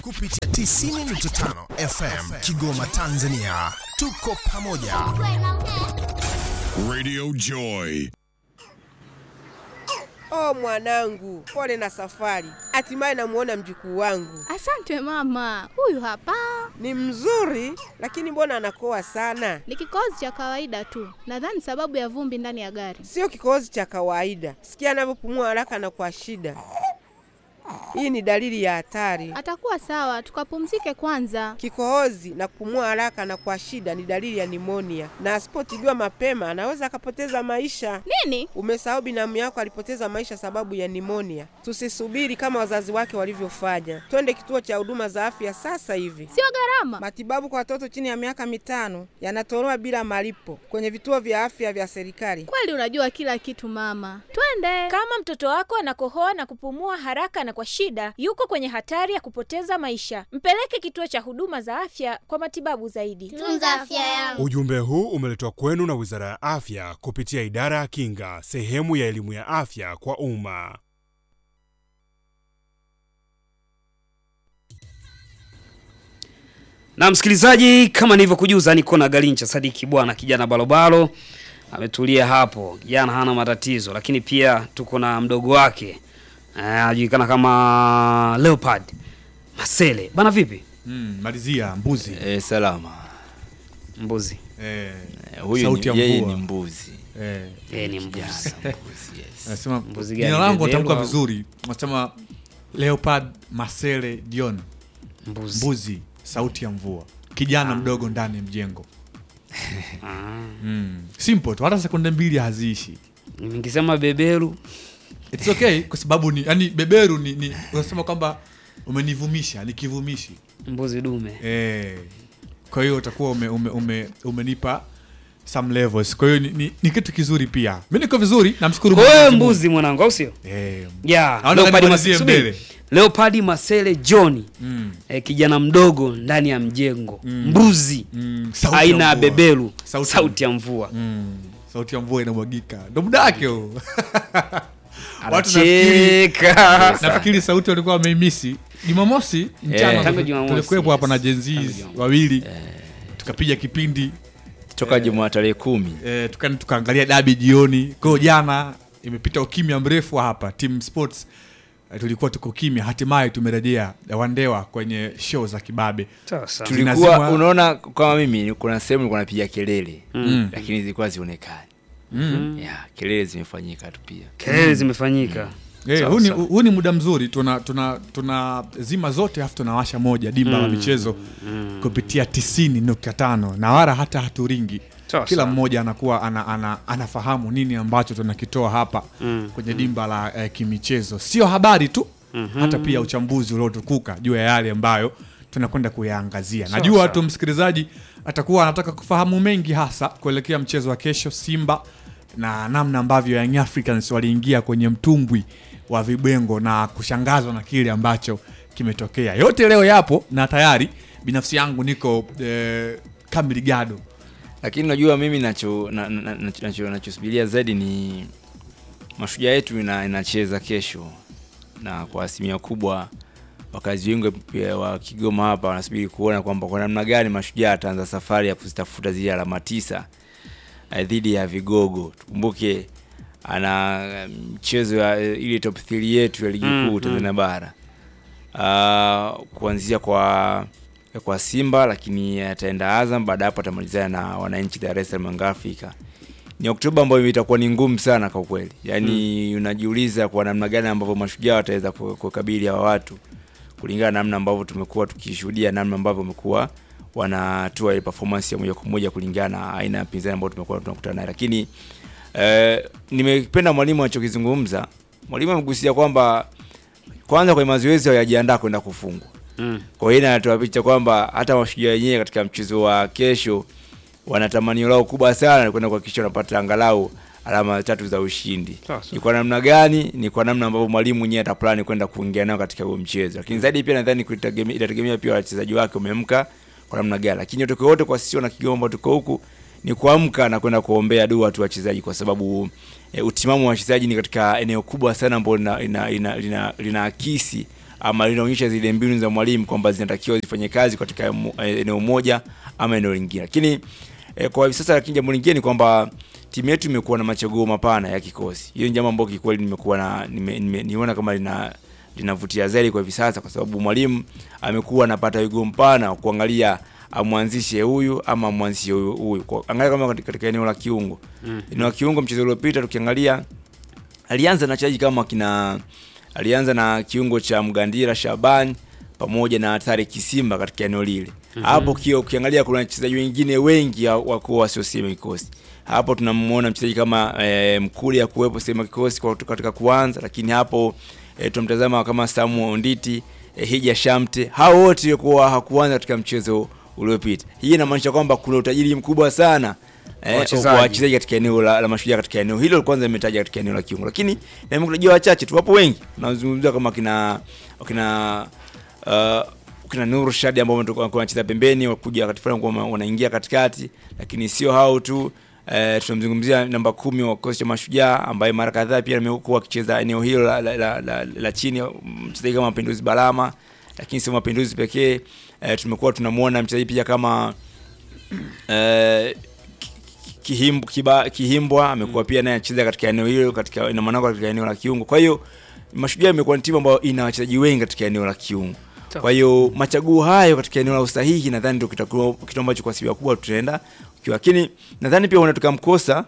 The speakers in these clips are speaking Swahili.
kupitia 90.5 FM Kigoma, Tanzania. Tuko pamoja. Radio Joy. Oh mwanangu, pole na safari. Hatimaye namuona mjukuu wangu. Asante mama, huyu hapa Ni mzuri, lakini mbona anakoa sana? ni kikohozi cha kawaida tu, nadhani sababu ya vumbi ndani ya gari. Sio kikohozi cha kawaida. Sikia anavyopumua haraka na kwa shida. Hii ni dalili ya hatari. Atakuwa sawa, tukapumzike kwanza. Kikohozi na kupumua haraka na kwa shida ni dalili ya nimonia, na asipotibiwa mapema anaweza akapoteza maisha. Nini? Umesahau binamu yako alipoteza maisha sababu ya nimonia. Tusisubiri kama wazazi wake walivyofanya, twende kituo cha huduma za afya sasa hivi. Sio gharama. Matibabu kwa watoto chini ya miaka mitano yanatolewa bila malipo kwenye vituo vya afya vya serikali. Kweli unajua kila kitu mama, twende. Kama mtoto wako anakohoa na kupumua haraka na kwa shida, yuko kwenye hatari ya kupoteza maisha. Mpeleke kituo cha huduma za afya kwa matibabu zaidi. Tunza afya yangu. Ujumbe huu umeletwa kwenu na Wizara ya Afya kupitia Idara ya Kinga, sehemu ya elimu ya afya kwa umma. Na msikilizaji, kama nilivyokujuza, niko na Galincha Sadiki bwana, kijana balobalo ametulia hapo, kijana hana matatizo, lakini pia tuko na mdogo wake eh, anajulikana kama Leopard Masele bana. Vipi Mm, malizia mbuzi. E, salama. mbuzi? Eh, Eh, Huyu Sauti ya ni, yeye mvua. ni mbuzi. eh, Yeye ni mbuzi. Mbuzi, yes. anasema Mbuzi gani? jina langu Bebelo natamka au- vizuri. Anasema Leopard Masele Dion. Mbuzi. Mbuzi, sauti ya mvua. Kijana mdogo ndani ya mjengo. Ah, Mm. Simple tu, hata sekunde mbili haziishi. ningesema beberu It's okay kwa sababu ni yani beberu ni, ni unasema kwamba umenivumisha, ni kivumishi. mbuzi dume. Eh. Kwa hiyo utakuwa ume, ume, ume, umenipa some levels. Kwa hiyo ni, ni, ni kitu kizuri pia. Mimi niko vizuri, namshukuru Kwa hiyo Mwenyezi Mungu. mbuzi mwanangu, au sio? Eh. Yeah, Naona Leopard nimalizie Masele, subiri. mbele. Leopard Masele John Mm. eh, kijana mdogo ndani ya mjengo Mm. mbuzi Mm. Sauti ya aina ya mvua. beberu Sauti sauti, ya- ya mvua Mm. Sauti ya mvua inamwagika. Ndo muda wake huo. Watu nafikiri anacheka nafikiri sauti walikuwa wameimisi. Jumamosi mchana Eh. Tangu Jumamosi, tulikuwepo hapa na yes. Gen Zs Tangu Jumamosi. wawili tukapiga kipindi Toka Jumaa tarehe kumi. eh, tuka, tukaangalia dabi jioni. Kwa hiyo jana imepita ukimya mrefu hapa Team Sports eh, tulikuwa tuko kimya, hatimaye tumerejea eh, Wandewa kwenye show za kibabe. Sasa. Tulikuwa Zinazimwa- unaona kama mimi kuna sehemu nilikuwa napiga kelele Mm. lakini zilikuwa zionekani. Mm. Yeah, kelele zimefanyika tu pia. kelele zimefanyika Eh, Sawa, huu ni- sawa. huu ni muda mzuri tuna tuna tuna zima zote afu tunawasha moja dimba la michezo kupitia 90.5 na wala hata haturingi Sawa, kila sawa. mmoja anakuwa ana, ana, anafahamu nini ambacho tunakitoa hapa kwenye dimba la eh, kimichezo sio habari tu hata pia uchambuzi uliotukuka juu ya yale ambayo tunakwenda kuyaangazia najua sawa. tu msikilizaji atakuwa anataka kufahamu mengi hasa kuelekea mchezo wa kesho simba na namna ambavyo Young Africans waliingia kwenye mtumbwi wa vibwengo na kushangazwa na kile ambacho kimetokea. Yote leo yapo na tayari binafsi yangu niko eh, kamili gado. Lakini unajua mimi nacho na- na- na- nacho nachosubiria zaidi ni mashujaa yetu ina, inacheza kesho, na kwa asilimia kubwa wakazi wengi pia wa Kigoma hapa wanasubiri kuona kwamba kwa namna gani mashujaa ataanza safari ya kuzitafuta zile alama tisa eh, dhidi ya vigogo. Tukumbuke ana eh, mchezo ya eh, ile top 3 yetu ya ligi Mm, kuu Tanzania bara Ah, kuanzia kwa kwa Simba, lakini ataenda Azam, baada ya hapo atamalizana na wananchi Dar es Salaam Young Africa. Ni Oktoba ambayo itakuwa ni ngumu sana kwa kweli, yaani unajiuliza kwa namna gani ambavyo mashujaa wataweza ku- kukabili hawa watu kulingana na namna ambavyo tumekuwa tukishuhudia, namna ambavyo wamekuwa wanatoa ile performance ya moja kwa moja kulingana na aina ya pinzani ambayo tumekuwa tunakutana naye, lakini eh, nimependa mwalimu alichokizungumza. Mwalimu amegusia kwamba kwanza kwenye mazoezi hawajajiandaa kwenda kufungwa. Mm. Kwa hiyo inatoa picha kwamba hata mashujaa wenyewe katika mchezo wa kesho wana tamanio lao kubwa sana ni kwenda kuhakikisha wanapata angalau alama tatu za ushindi. Sawa, sawa. Ni kwa namna gani? Ni kwa namna ambavyo mwalimu mwenyewe ataplani kwenda kuingia nao katika huo mchezo. Lakini zaidi pia nadhani kuitegemea- itategemea pia wachezaji wake wamemka kwa namna gani. Lakini yote kwa yote kwa sisi wana Kigoma ambao tuko huku ni kuamka na kwenda kuombea dua tu wachezaji kwa sababu e, utimamu wa wachezaji ni katika eneo kubwa sana ambalo lina, lina, lina, lina, linaakisi ama linaonyesha zile mbinu za mwalimu kwamba zinatakiwa zifanye kazi katika mo- eh, eneo moja ama eneo lingine lakini eh, kwa hivi sasa lakini jambo lingine ni kwamba timu yetu imekuwa na machaguo mapana ya kikosi hiyo ni jambo ambalo kikweli nimekuwa na nime, nime, niona kama lina linavutia zaidi kwa hivi sasa kwa sababu mwalimu amekuwa anapata wigo mpana wa kuangalia amwanzishe huyu ama amwanzishe huyu huyu Kwa- angalia kama katika, katika eneo la kiungo Mm. eneo la kiungo mchezo uliopita tukiangalia alianza na wachezaji kama kina alianza na kiungo cha Mgandira Shaban pamoja na Tare Kisimba katika eneo lile Mhm. hapo kio ukiangalia kuna wachezaji wengine wengi ya- wako wasiosema kikosi hapo tunamuona mchezaji kama e, Mkuli akuwepo sema kikosi kwa- katika kuanza lakini hapo e, tunamtazama kama Samu Onditi e, Hija Shamte hao wote kuwa hakuanza katika mchezo uliopita hii inamaanisha kwamba kuna utajiri mkubwa sana eh, Wachezaji. wa wachezaji katika eneo la, la mashujaa katika eneo hilo kwanza imetaja katika eneo la kiungo lakini na nimekutajia wachache tu wapo wengi nazungumzia kama kina kina uh, kina Nuru Shadi ambao wametoka- wanakuwa wanacheza pembeni wakuja wakati fulani kuwa wanaingia katikati lakini sio hao tu Eh, tunamzungumzia namba kumi wa kikosi cha mashujaa ambaye mara kadhaa pia amekuwa akicheza eneo hilo la, la, la, la, la chini mchezaji kama Mapinduzi Balama lakini sio Mapinduzi pekee eh, tumekuwa tunamuona mchezaji pia kama eh, Kihimb, kiba, Kihimbwa amekuwa pia naye anacheza katika eneo hilo katika ina maana katika eneo la kiungo. Kwa hiyo Mashujaa imekuwa ni timu ambayo ina wachezaji wengi katika eneo la kiungo. Kwa hiyo machaguo hayo katika eneo la usahihi nadhani ndio kitakuwa kitu ambacho kwa asilimia kubwa tutaenda ukiwa, lakini nadhani pia unaweza tukamkosa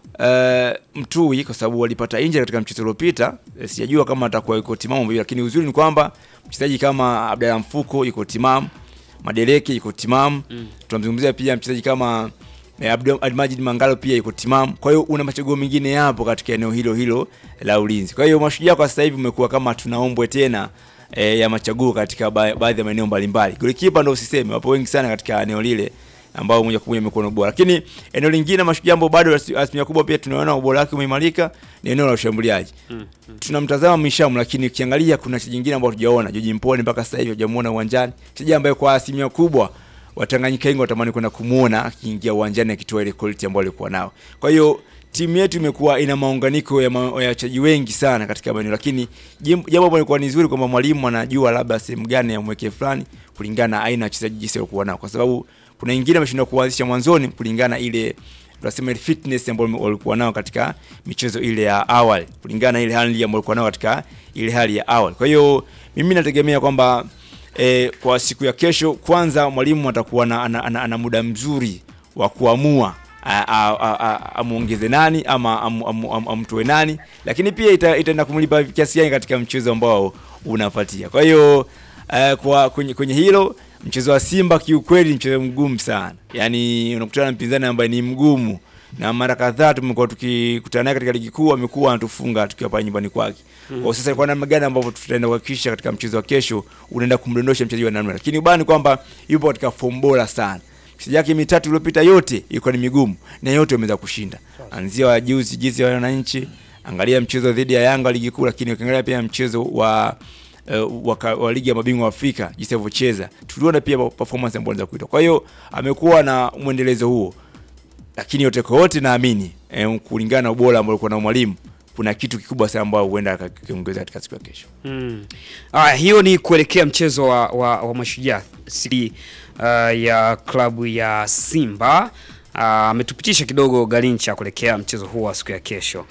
uh, Mtui kwa sababu walipata injury katika mchezo uliopita. Eh, Sijajua kama atakuwa yuko timamu vipi, lakini uzuri ni kwamba mchezaji kama Abdalla Mfuko yuko timamu, Madeleke yuko timamu. Mm. Tunamzungumzia pia mchezaji kama eh, Abdul Almajid Mangalo pia yuko timamu. Kwa hiyo una machaguo mengine yapo katika eneo hilo hilo la ulinzi. Kwa hiyo Mashujaa kwa sasa hivi umekuwa kama tunaombwe tena e, ya machaguo katika ba baadhi ya maeneo mbalimbali. Golikipa ndio usiseme, wapo wengi sana katika eneo lile ambao moja kwa moja imekuwa na ubora. Lakini eneo lingine Mashujaa ambao bado asi- asilimia kubwa pia tunaona ubora wake umeimarika ni eneo la ushambuliaji. Mm. Tunamtazama Mishamu lakini ukiangalia kuna wachezaji wengine ambao tujaona. Joji Mponi mpaka sasa hivi hujamuona uwanjani. Mchezaji ambaye kwa asilimia kubwa Watanganyika wengi watamani kwenda kumuona akiingia uwanjani akitoa ile quality ambayo alikuwa nao. Kwa hiyo timu yetu imekuwa ina maunganiko ya ma- ya wachezaji wengi sana katika maeneo, lakini jim- jambo ambalo lilikuwa ni zuri kwamba mwalimu anajua labda sehemu gani ya mweke fulani kulingana na aina ya wachezaji jinsi walikuwa nao, kwa sababu kuna wengine wameshindwa kuanzisha mwanzoni kulingana na ile tunasema ile fitness ambayo walikuwa nao katika michezo ile ya awali, kulingana na ile hali ambayo walikuwa nao katika ile hali ya awali. Kwa hiyo mimi nategemea kwamba e, kwa siku ya kesho kwanza mwalimu atakuwa na, ana, ana, ana muda mzuri wa kuamua a- a- a- a- amuongeze nani ama am- am- am- amtoe nani, lakini pia ita- itaenda kumlipa kiasi gani katika mchezo ambao unafuatia. Kwa hiyo eh, kwa kwenye, kwenye hilo mchezo wa Simba kiukweli ni mchezo mgumu sana, yaani unakutana na mpinzani ambaye ni mgumu na mara kadhaa tumekuwa tukikutana naye katika ligi kuu, amekuwa anatufunga tukiwa pale nyumbani kwake. Mhm. Kwa sasa kwa namna gani ambavyo tutaenda kuhakikisha katika mchezo wa kesho unaenda kumdondosha mchezaji wa namna, lakini ubani kwamba yupo katika fomu bora sana. Mchezaji yake mitatu iliyopita yote ilikuwa ni migumu na yote wameweza kushinda, anzia wa juzi jinsi ya wananchi, angalia mchezo dhidi ya Yanga ligi kuu, lakini ukiangalia pia mchezo wa uh, wa, ka- wa ligi ya mabingwa wa Afrika jinsi alivyocheza, tuliona pia performance ambayo anaweza kuitoa. Kwa hiyo amekuwa na mwendelezo huo lakini yote kwa yote naamini eh, kulingana na ubora ambao alikuwa na mwalimu kuna kitu kikubwa sana ambao huenda akakiongeza katika siku ya kesho. Mm. Aya, hiyo ni kuelekea mchezo wa, wa, wa mashujaa si uh, ya klabu ya Simba Ah, ametupitisha kidogo Galincha kuelekea mchezo huu wa siku ya kesho.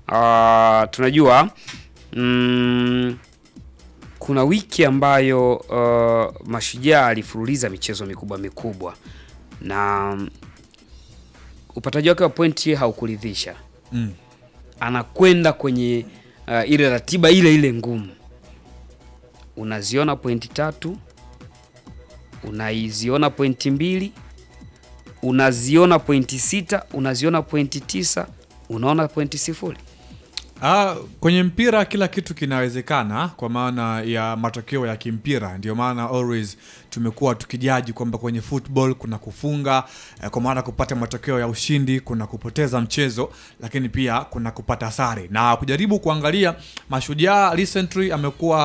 Uh, tunajua mm, kuna wiki ambayo uh, mashujaa alifululiza michezo mikubwa mikubwa na mm, upataji wake wa pointi haukuridhisha Mm. anakwenda kwenye uh, ile ratiba ile ile ngumu. Unaziona pointi tatu, unaiziona pointi mbili, unaziona pointi sita, unaziona pointi tisa, unaona pointi sifuri. Ah, kwenye mpira kila kitu kinawezekana kwa maana ya matokeo ya kimpira. Ndio maana always tumekuwa tukijaji kwamba kwenye football kuna kufunga eh, kwa maana kupata matokeo ya ushindi, kuna kupoteza mchezo, lakini pia kuna kupata sare. Na kujaribu kuangalia Mashujaa recently amekuwa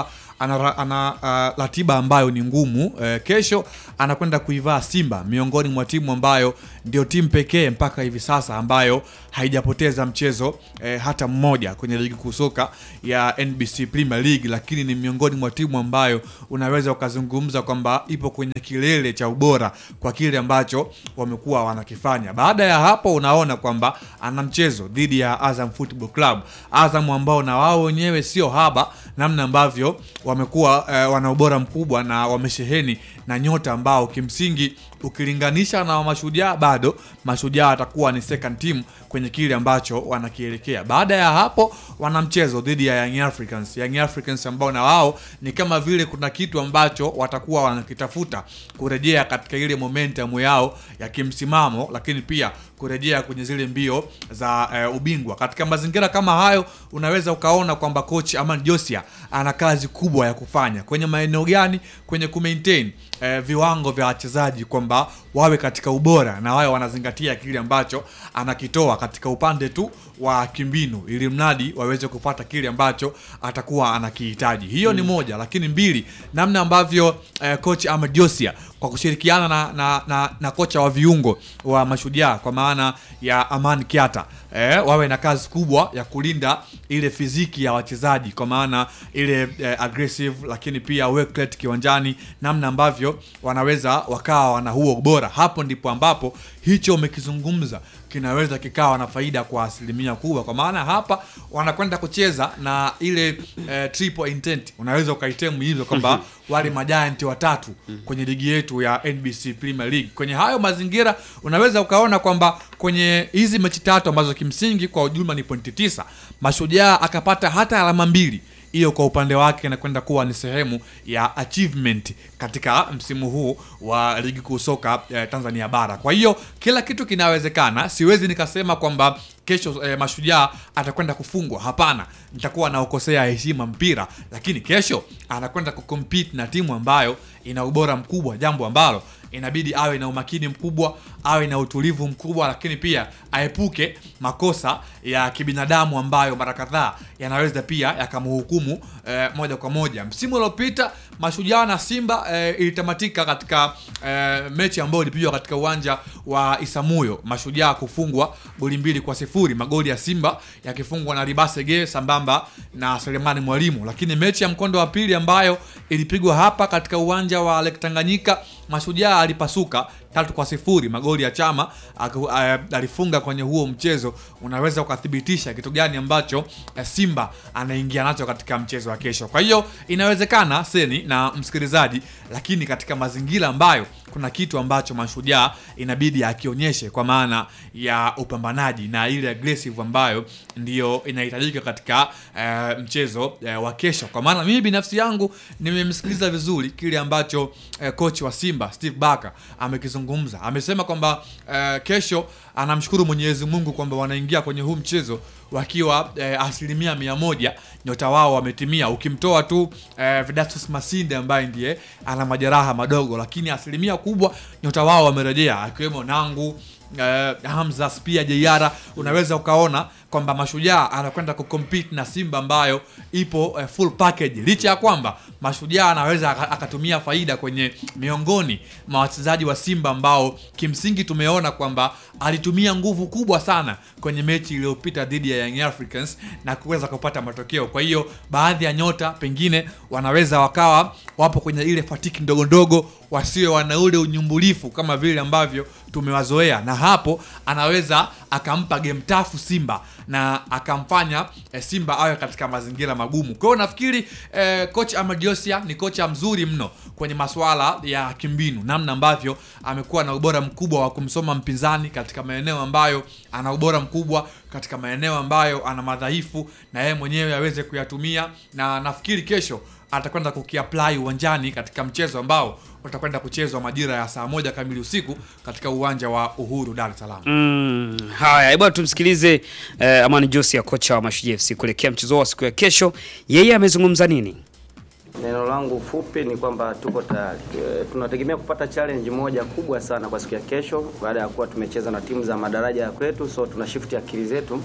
ana, ra- ana uh, ratiba ambayo ni ngumu eh, kesho anakwenda kuivaa Simba miongoni mwa timu ambayo ndio timu pekee mpaka hivi sasa ambayo haijapoteza mchezo eh, hata mmoja kwenye ligi kuu soka ya NBC Premier League, lakini ni miongoni mwa timu ambayo unaweza ukazungumza kwamba ipo kwenye kilele cha ubora kwa kile ambacho wamekuwa wanakifanya. Baada ya hapo, unaona kwamba ana mchezo dhidi ya Azam Football Club, Azam ambao na wao wenyewe sio haba namna ambavyo wamekuwa eh, wana ubora mkubwa na wamesheheni na nyota ambao kimsingi ukilinganisha na mashujaa bado mashujaa atakuwa ni second team kwenye kile ambacho wanakielekea. Baada ya hapo wana mchezo dhidi ya Young Africans, Young Africans ambao na wao ni kama vile kuna kitu ambacho watakuwa wanakitafuta kurejea katika ile momentum yao ya kimsimamo, lakini pia kurejea kwenye zile mbio za eh, ubingwa. Katika mazingira kama hayo, unaweza ukaona kwamba coach Aman Josia ana kazi kubwa ya kufanya kwenye maeneo gani, kwenye kumaintain eh, viwango vya wachezaji kwamba wawe katika ubora na wawe wanazingatia kile ambacho anakitoa katika upande tu wa kimbinu, ili mradi waweze kupata kile ambacho atakuwa anakihitaji. Hiyo ni moja, lakini mbili, namna ambavyo eh, coach Ahmed Josia kwa kushirikiana na, na, na, na kocha wa viungo wa Mashujaa kwa maana ya Aman Kiata eh, wawe na kazi kubwa ya kulinda ile fiziki ya wachezaji kwa maana ile eh, aggressive, lakini pia work rate kiwanjani, namna ambavyo wanaweza wakawa wana huo ubora. Hapo ndipo ambapo hicho umekizungumza kinaweza kikawa na faida kwa asilimia kubwa, kwa maana hapa wanakwenda kucheza na ile eh, triple intent, unaweza ukaitemu hivyo kwamba wale majiant watatu kwenye ligi yetu ya NBC Premier League. Kwenye hayo mazingira unaweza ukaona kwamba kwenye hizi mechi tatu ambazo kimsingi kwa ujumla ni pointi tisa, Mashujaa akapata hata alama mbili hiyo kwa upande wake inakwenda kuwa ni sehemu ya achievement katika msimu huu wa ligi kuu soka eh, Tanzania bara. Kwa hiyo kila kitu kinawezekana. Siwezi nikasema kwamba kesho eh, Mashujaa atakwenda kufungwa. Hapana, nitakuwa naokosea heshima mpira, lakini kesho anakwenda kucompete na timu ambayo ina ubora mkubwa, jambo ambalo inabidi awe na umakini mkubwa, awe na utulivu mkubwa, lakini pia aepuke makosa ya kibinadamu ambayo mara kadhaa yanaweza pia yakamhukumu eh, moja kwa moja. Msimu uliopita Mashujaa na Simba eh, ilitamatika katika eh, mechi ambayo ilipigwa katika uwanja wa Isamuyo, Mashujaa kufungwa goli mbili kwa sifuri, magoli ya Simba yakifungwa na Ribasege sambamba na Selemani Mwalimu. Lakini mechi ya mkondo wa pili ambayo ilipigwa hapa katika uwanja wa Lake Tanganyika, Mashujaa alipasuka tatu kwa sifuri, magoli ya Chama aku- a- alifunga kwenye huo mchezo. Unaweza ukathibitisha kitu gani ambacho eh, Simba anaingia nacho katika mchezo wa kesho. Kwa hiyo inawezekana seni na msikilizaji, lakini katika mazingira ambayo kuna kitu ambacho Mashujaa inabidi akionyeshe kwa maana ya upambanaji na ile aggressive ambayo ndiyo inahitajika katika eh, mchezo eh, wa kesho. Kwa maana mimi binafsi yangu nimemsikiliza vizuri kile ambacho eh, coach wa Simba Steve Barker amekizungumza. Amesema kwamba eh, kesho anamshukuru Mwenyezi Mungu kwamba wanaingia kwenye huu mchezo wakiwa eh, asilimia mia moja nyota wao wametimia, ukimtoa tu eh, Vidatus Masinde ambaye ndiye ana majeraha madogo, lakini asilimia kubwa nyota wao wamerejea, akiwemo Nangu eh, Hamza Spia Jeiara. Unaweza ukaona kwamba Mashujaa anakwenda kucompete na Simba ambayo ipo eh, full package, licha ya kwamba Mashujaa anaweza aka- akatumia faida kwenye miongoni mwa wachezaji wa Simba ambao kimsingi tumeona kwamba alitumia nguvu kubwa sana kwenye mechi iliyopita dhidi ya Young Africans na kuweza kupata matokeo. Kwa hiyo baadhi ya nyota pengine wanaweza wakawa wapo kwenye ile fatiki ndogo ndogo, wasiwe wana ule unyumbulifu kama vile ambavyo tumewazoea, na hapo anaweza akampa game tafu Simba na akamfanya eh, Simba awe katika mazingira magumu. Kwa hiyo nafikiri eh, coach Ahmed Josia ni kocha mzuri mno kwenye masuala ya kimbinu, namna ambavyo amekuwa na ubora mkubwa wa kumsoma mpinzani katika maeneo ambayo ana ubora mkubwa, katika maeneo ambayo ana madhaifu, na yeye mwenyewe aweze kuyatumia, na nafikiri kesho atakwenda kukiapply uwanjani katika mchezo ambao utakwenda kuchezwa majira ya saa moja kamili usiku katika uwanja wa Uhuru, Dar es Salaam. Mm, haya hebu tumsikilize eh, Amani Josia kocha wa Mashujaa FC kuelekea mchezo wa siku ya kesho. Yeye amezungumza nini? Neno langu fupi ni kwamba tuko tayari. E, tunategemea kupata challenge moja kubwa sana kwa siku ya kesho, baada ya kuwa tumecheza na timu za madaraja ya kwetu, so tuna shift akili zetu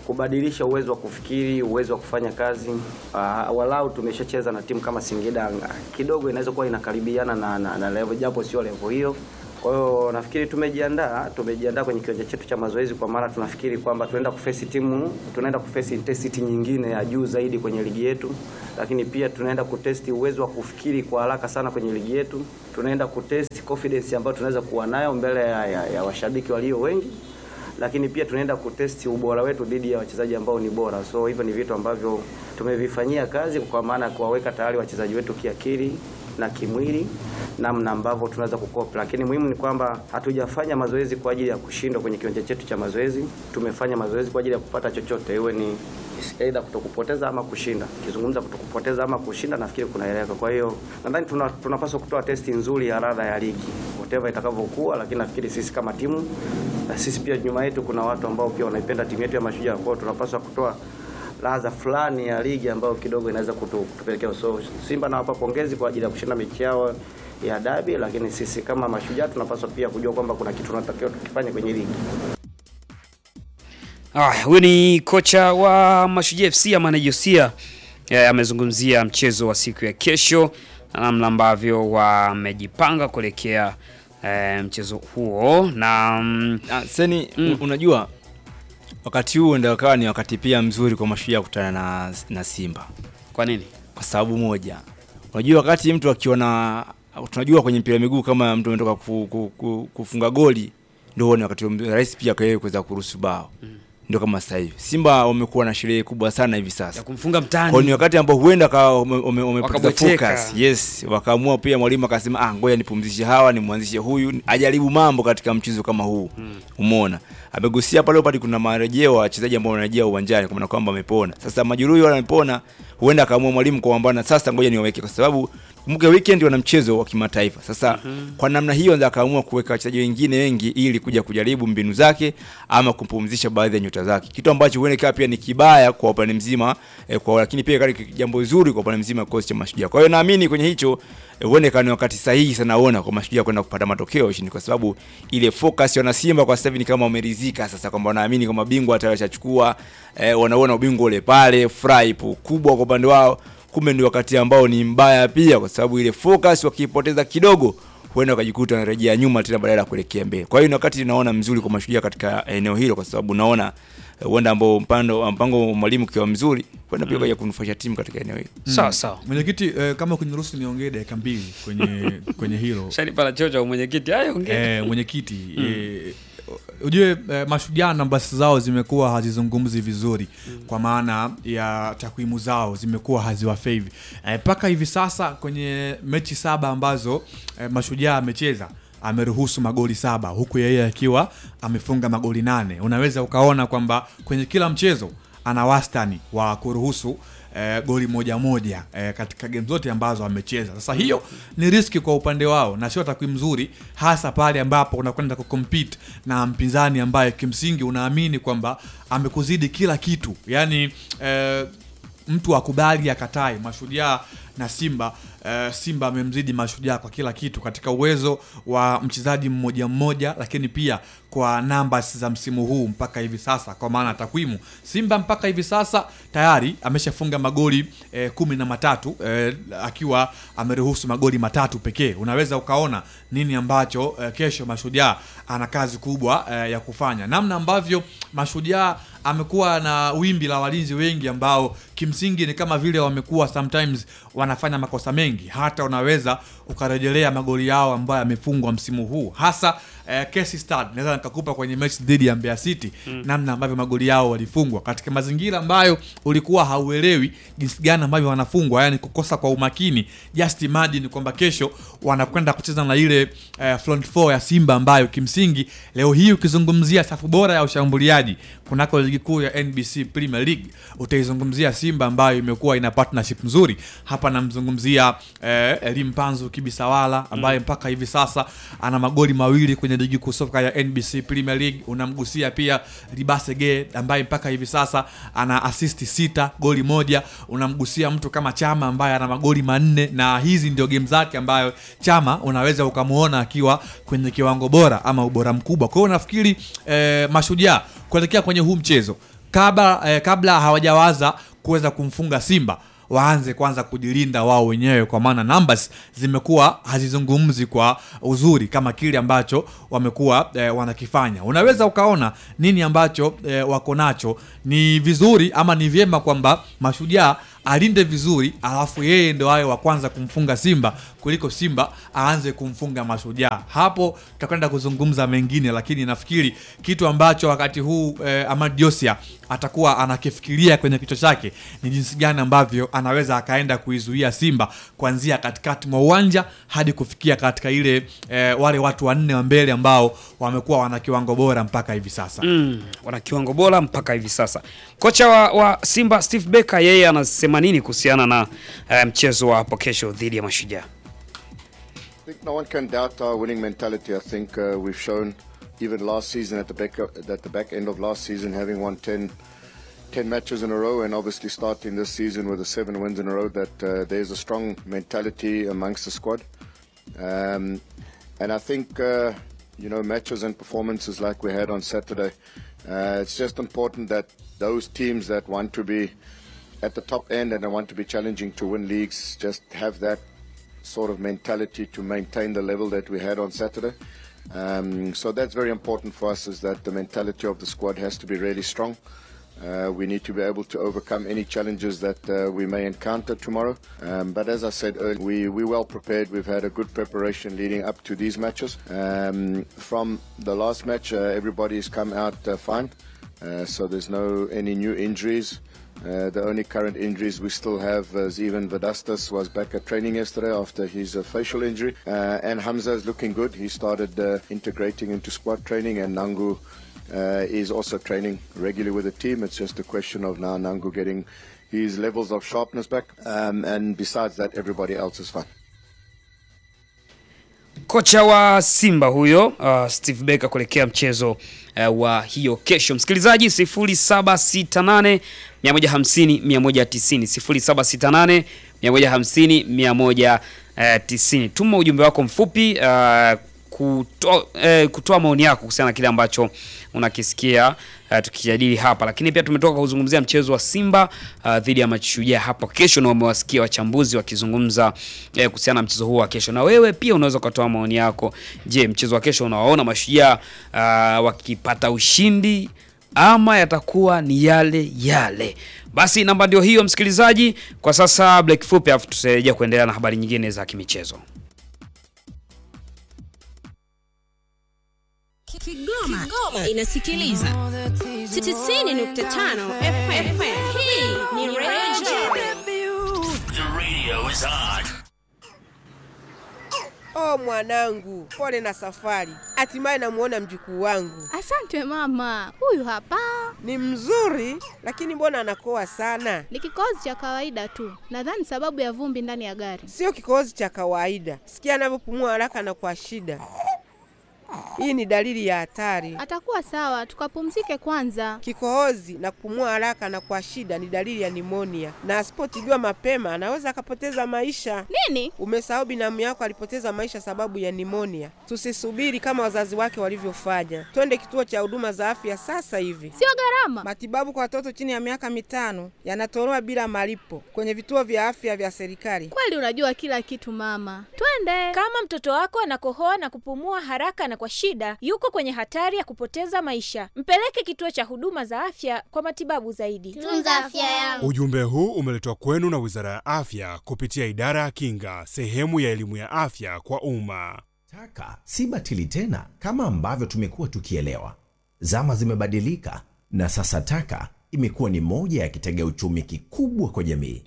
kubadilisha uwezo wa kufikiri, uwezo wa kufanya kazi. Uh, walau tumeshacheza na timu kama Singida kidogo inaweza kuwa inakaribiana na, na, na level japo sio level hiyo. Kwa hiyo nafikiri tumejiandaa, tumejiandaa kwenye kiwanja chetu cha mazoezi, kwa maana tunafikiri kwamba tunaenda kufesi timu, tunaenda kufesi intensity nyingine ya juu zaidi kwenye ligi yetu, lakini pia tunaenda kutesti uwezo wa kufikiri kwa haraka sana kwenye ligi yetu. Tunaenda kutesti confidence ambayo tunaweza kuwa nayo mbele ya, ya, ya washabiki walio wengi lakini pia tunaenda kutesti ubora wetu dhidi ya wachezaji ambao ni bora. So hivyo ni vitu ambavyo tumevifanyia kazi, kwa maana ya kuwaweka tayari wachezaji wetu kiakili na kimwili, namna ambavyo tunaweza kukopa. Lakini muhimu ni kwamba hatujafanya mazoezi kwa ajili ya kushindwa kwenye kiwanja chetu cha mazoezi. Tumefanya mazoezi kwa ajili ya kupata chochote, iwe ni aidha kutokupoteza ama kushinda. Kizungumza kutokupoteza ama kushinda, nafikiri kunaeleweka. Kwa hiyo nadhani tuna, tunapaswa kutoa testi nzuri ya radha ya ligi whatever itakavyokuwa, lakini nafikiri sisi kama timu na sisi pia nyuma yetu kuna watu ambao pia wanaipenda timu yetu ya Mashujaa. Kwa hiyo tunapaswa kutoa ladha fulani ya ligi ambayo kidogo inaweza kutu, kutupelekea. So Simba nawapa pongezi kwa ajili ya kushinda mechi yao ya dabi, lakini sisi kama Mashujaa tunapaswa pia kujua kwamba kuna kitu tunatakiwa tukifanye kwenye ligi. Ah, huyu ni kocha wa Mashujaa FC Amani Josia eh, amezungumzia mchezo wa siku ya kesho na namna ambavyo wamejipanga kuelekea eh, mchezo huo na mm, Ah, Seni mm. unajua wakati huu ndio kawa ni wakati pia mzuri kwa Mashujaa kukutana na, na Simba. Kwa nini? Kwa sababu moja, unajua wakati mtu akiona, tunajua kwenye mpira wa miguu kama mtu ametoka ku, ku, ku, kufunga goli ndio huo ni wakati rahisi pia kwa yeye kuweza kuruhusu bao mm. Ndio kama sasa hivi Simba wamekuwa na sherehe kubwa sana hivi sasa ya kumfunga mtani. kwa ni wakati ambao huenda kawa wame- wame- wamepoteza Wakabweteka. focus yes, wakaamua pia mwalimu akasema ah, ngoja nipumzishe hawa nimwanzishe huyu ajaribu mambo katika mchezo kama huu mm. Umeona, amegusia pale pale, kuna marejeo wa wachezaji ambao wanarejea uwanjani kwa maana kwamba wamepona. Sasa majeruhi wale wamepona, huenda akaamua mwalimu kwamba na sasa ngoja niwaweke, kwa sababu kumbuke weekend wana mchezo wa kimataifa. Sasa mm-hmm. kwa namna hiyo ndio akaamua kuweka wachezaji wengine wengi ili kuja kujaribu mbinu zake ama kumpumzisha baadhi ya nyota zake, kitu ambacho huenda ikawa pia ni kibaya kwa upande mzima eh, kwa lakini pia kali jambo zuri kwa upande mzima wa kikosi cha Mashujaa. Kwa hiyo naamini kwenye hicho eh, huenda ikawa ni wakati sahihi sana ona kwa Mashujaa kwenda kupata matokeo ya ushindi, kwa sababu ile focus ya Simba kwa sasa hivi ni kama wameridhika sasa, kwamba wanaamini kwamba bingwa tayari washachukua, eh, wanaona ubingwa ule pale, furaha ipo kubwa kwa upande wao. Kumbe ni wakati ambao ni mbaya pia, kwa sababu ile focus wakiipoteza kidogo huenda wakajikuta wanarejea nyuma tena badala ya kuelekea mbele. Kwa hiyo ni wakati naona mzuri kwa Mashujaa katika eneo hilo, kwa sababu naona eh, huenda ambao mpando mpango wa mwalimu ukiwa mzuri huenda pia kaja kunufaisha timu katika eneo hilo. Sawa sawa. Mwenyekiti, eh, kama kuniruhusu niongee dakika mbili kwenye kwenye hilo Shani pala chocho mwenyekiti. Hayo ongea. eh, mwenyekiti eh, ujue eh, mashujaa nambasi zao zimekuwa hazizungumzi vizuri kwa maana ya takwimu zao zimekuwa haziwafevi mpaka hivi sasa kwenye mechi saba ambazo eh, mashujaa amecheza ameruhusu magoli saba huku yeye akiwa amefunga magoli nane unaweza ukaona kwamba kwenye kila mchezo ana wastani wa kuruhusu eh, goli moja moja eh, katika game zote ambazo amecheza. Sasa hiyo ni riski kwa upande wao na sio takwimu nzuri, hasa pale ambapo unakwenda kucompete na mpinzani ambaye kimsingi unaamini kwamba amekuzidi kila kitu, yaani eh, mtu akubali akatae. Mashujaa na Simba eh, Simba amemzidi Mashujaa kwa kila kitu katika uwezo wa mchezaji mmoja mmoja, lakini pia kwa numbers za msimu huu mpaka hivi sasa, kwa maana takwimu, Simba mpaka hivi sasa tayari ameshafunga magoli eh, kumi na matatu eh, akiwa ameruhusu magoli matatu pekee. Unaweza ukaona nini ambacho eh, kesho Mashujaa ana kazi kubwa eh, ya kufanya, namna ambavyo Mashujaa amekuwa na wimbi la walinzi wengi ambao kimsingi ni kama vile wamekuwa sometimes wanafanya makosa mengi, hata unaweza ukarejelea magoli yao ambayo yamefungwa msimu huu hasa eh, Casey Stad naweza nikakupa kwenye mechi dhidi ya Mbeya City mm. namna ambavyo magoli yao walifungwa katika mazingira ambayo ulikuwa hauelewi jinsi gani ambavyo wanafungwa, yani kukosa kwa umakini. Just imagine kwamba kesho wanakwenda kucheza na ile eh, front four ya Simba ambayo kimsingi leo hii ukizungumzia safu bora ya ushambuliaji kunako ligi kuu ya NBC Premier League utaizungumzia Simba ambayo imekuwa ina partnership nzuri hapa. Namzungumzia eh, Elim Panzu Kibisawala ambaye mpaka hivi sasa ana magoli mawili kwenye ligi kuu soka ya NBC Premier League. Unamgusia pia Libasege ambaye mpaka hivi sasa ana assist sita, goli moja. Unamgusia mtu kama Chama ambaye ana magoli manne, na hizi ndio game zake ambayo Chama unaweza ukamuona akiwa kwenye kiwango bora ama ubora mkubwa. Kwa hiyo nafikiri eh, Mashujaa kuelekea kwenye huu mchezo kabla, eh, kabla hawajawaza kuweza kumfunga Simba waanze kwanza kujilinda wao wenyewe, kwa maana numbers zimekuwa hazizungumzi kwa uzuri kama kile ambacho wamekuwa eh, wanakifanya. Unaweza ukaona nini ambacho eh, wako nacho. Ni vizuri ama ni vyema kwamba Mashujaa alinde vizuri, alafu yeye ndo awe wa kwanza kumfunga Simba kuliko Simba aanze kumfunga Mashujaa. Hapo tutakwenda kuzungumza mengine, lakini nafikiri kitu ambacho wakati huu eh, Ahmad Josia atakuwa anakifikiria kwenye kichwa chake ni jinsi gani ambavyo anaweza akaenda kuizuia Simba kuanzia katikati mwa uwanja hadi kufikia katika ile eh, wale watu wanne wa mbele ambao wamekuwa wana kiwango bora mpaka hivi sasa. Mm, wana kiwango bora mpaka hivi sasa. Kocha wa, wa Simba Steve Barker yeye anasema nini kuhusiana na eh, mchezo wa hapo kesho dhidi ya Mashujaa? I think no one can doubt our winning mentality. I think uh, we've shown even last season at the back at the back end of last season having won 10, 10 matches in a row and obviously starting this season with the seven wins in a row that uh, there's a strong mentality amongst the squad. Um, and I think uh, you know matches and performances like we had on Saturday. Uh, it's just important that those teams that want to be at the top end and they want to be challenging to win leagues just have that sort of mentality to maintain the level that we had on Saturday. Um, so that's very important for us is that the mentality of the squad has to be really strong. Uh, we need to be able to overcome any challenges that uh, we may encounter tomorrow. Um, but as I said earlier, we, we're well prepared. We've had a good preparation leading up to these matches. Um, from the last match, uh, everybody's come out uh, fine. Uh, so there's no any new injuries. Uh, the only current injuries we still have is even Vedastas was back at training yesterday after his uh, facial injury. Uh, and Hamza is looking good. He started uh, integrating into squad training, and Nangu uh, is also training regularly with the team. It's just a question of now Nangu getting his levels of sharpness back. Um, and besides that, everybody else is fine. Kocha wa Simba huyo uh, Steve Barker kuelekea mchezo uh, wa hiyo kesho. Msikilizaji 0768 150 190 0768 150 190. Tuma ujumbe wako mfupi uh, kutoa eh, kutoa maoni yako kuhusiana na kile ambacho unakisikia uh, tukijadili hapa, lakini pia tumetoka kuzungumzia mchezo wa Simba uh, dhidi ya Mashujaa hapo kesho, na umewasikia wachambuzi wakizungumza eh, kuhusiana na mchezo huo wa kesho, na wewe pia unaweza ukatoa maoni yako. Je, mchezo wa kesho unawaona Mashujaa uh, wakipata ushindi ama yatakuwa ni yale yale? Basi namba ndio hiyo, msikilizaji. Kwa sasa break fupi, afu tutarejea kuendelea na habari nyingine za kimichezo. Kigoma, Kigoma inasikiliza 90.5 FM. Hii ni Radio The radio is on. Oh mwanangu, pole na safari. Hatimaye namuona mjukuu wangu. Asante mama, huyu hapa Ni mzuri, lakini mbona anakoa sana? ni kikohozi cha kawaida tu, nadhani sababu ya vumbi ndani ya gari. Sio kikohozi cha kawaida. Sikia anavyopumua haraka na kwa shida. Hii ni dalili ya hatari. Atakuwa sawa, tukapumzike kwanza. Kikohozi na kupumua haraka na kwa shida ni dalili ya nimonia, na asipotibiwa mapema anaweza akapoteza maisha. Nini? Umesahau binamu yako alipoteza maisha sababu ya nimonia. Tusisubiri kama wazazi wake walivyofanya, twende kituo cha huduma za afya sasa hivi. Sio gharama. Matibabu kwa watoto chini ya miaka mitano yanatolewa bila malipo kwenye vituo vya afya vya serikali. Kweli unajua kila kitu mama, twende. Kama mtoto wako anakohoa na kupumua haraka na kwa shida, yuko kwenye hatari ya kupoteza maisha. Mpeleke kituo cha huduma za afya kwa matibabu zaidi. Tunza afya yangu. Ujumbe huu umeletwa kwenu na Wizara ya Afya kupitia Idara ya Kinga, sehemu ya elimu ya afya kwa umma. Taka si batili tena kama ambavyo tumekuwa tukielewa. Zama zimebadilika na sasa taka imekuwa ni moja ya kitega uchumi kikubwa kwa jamii.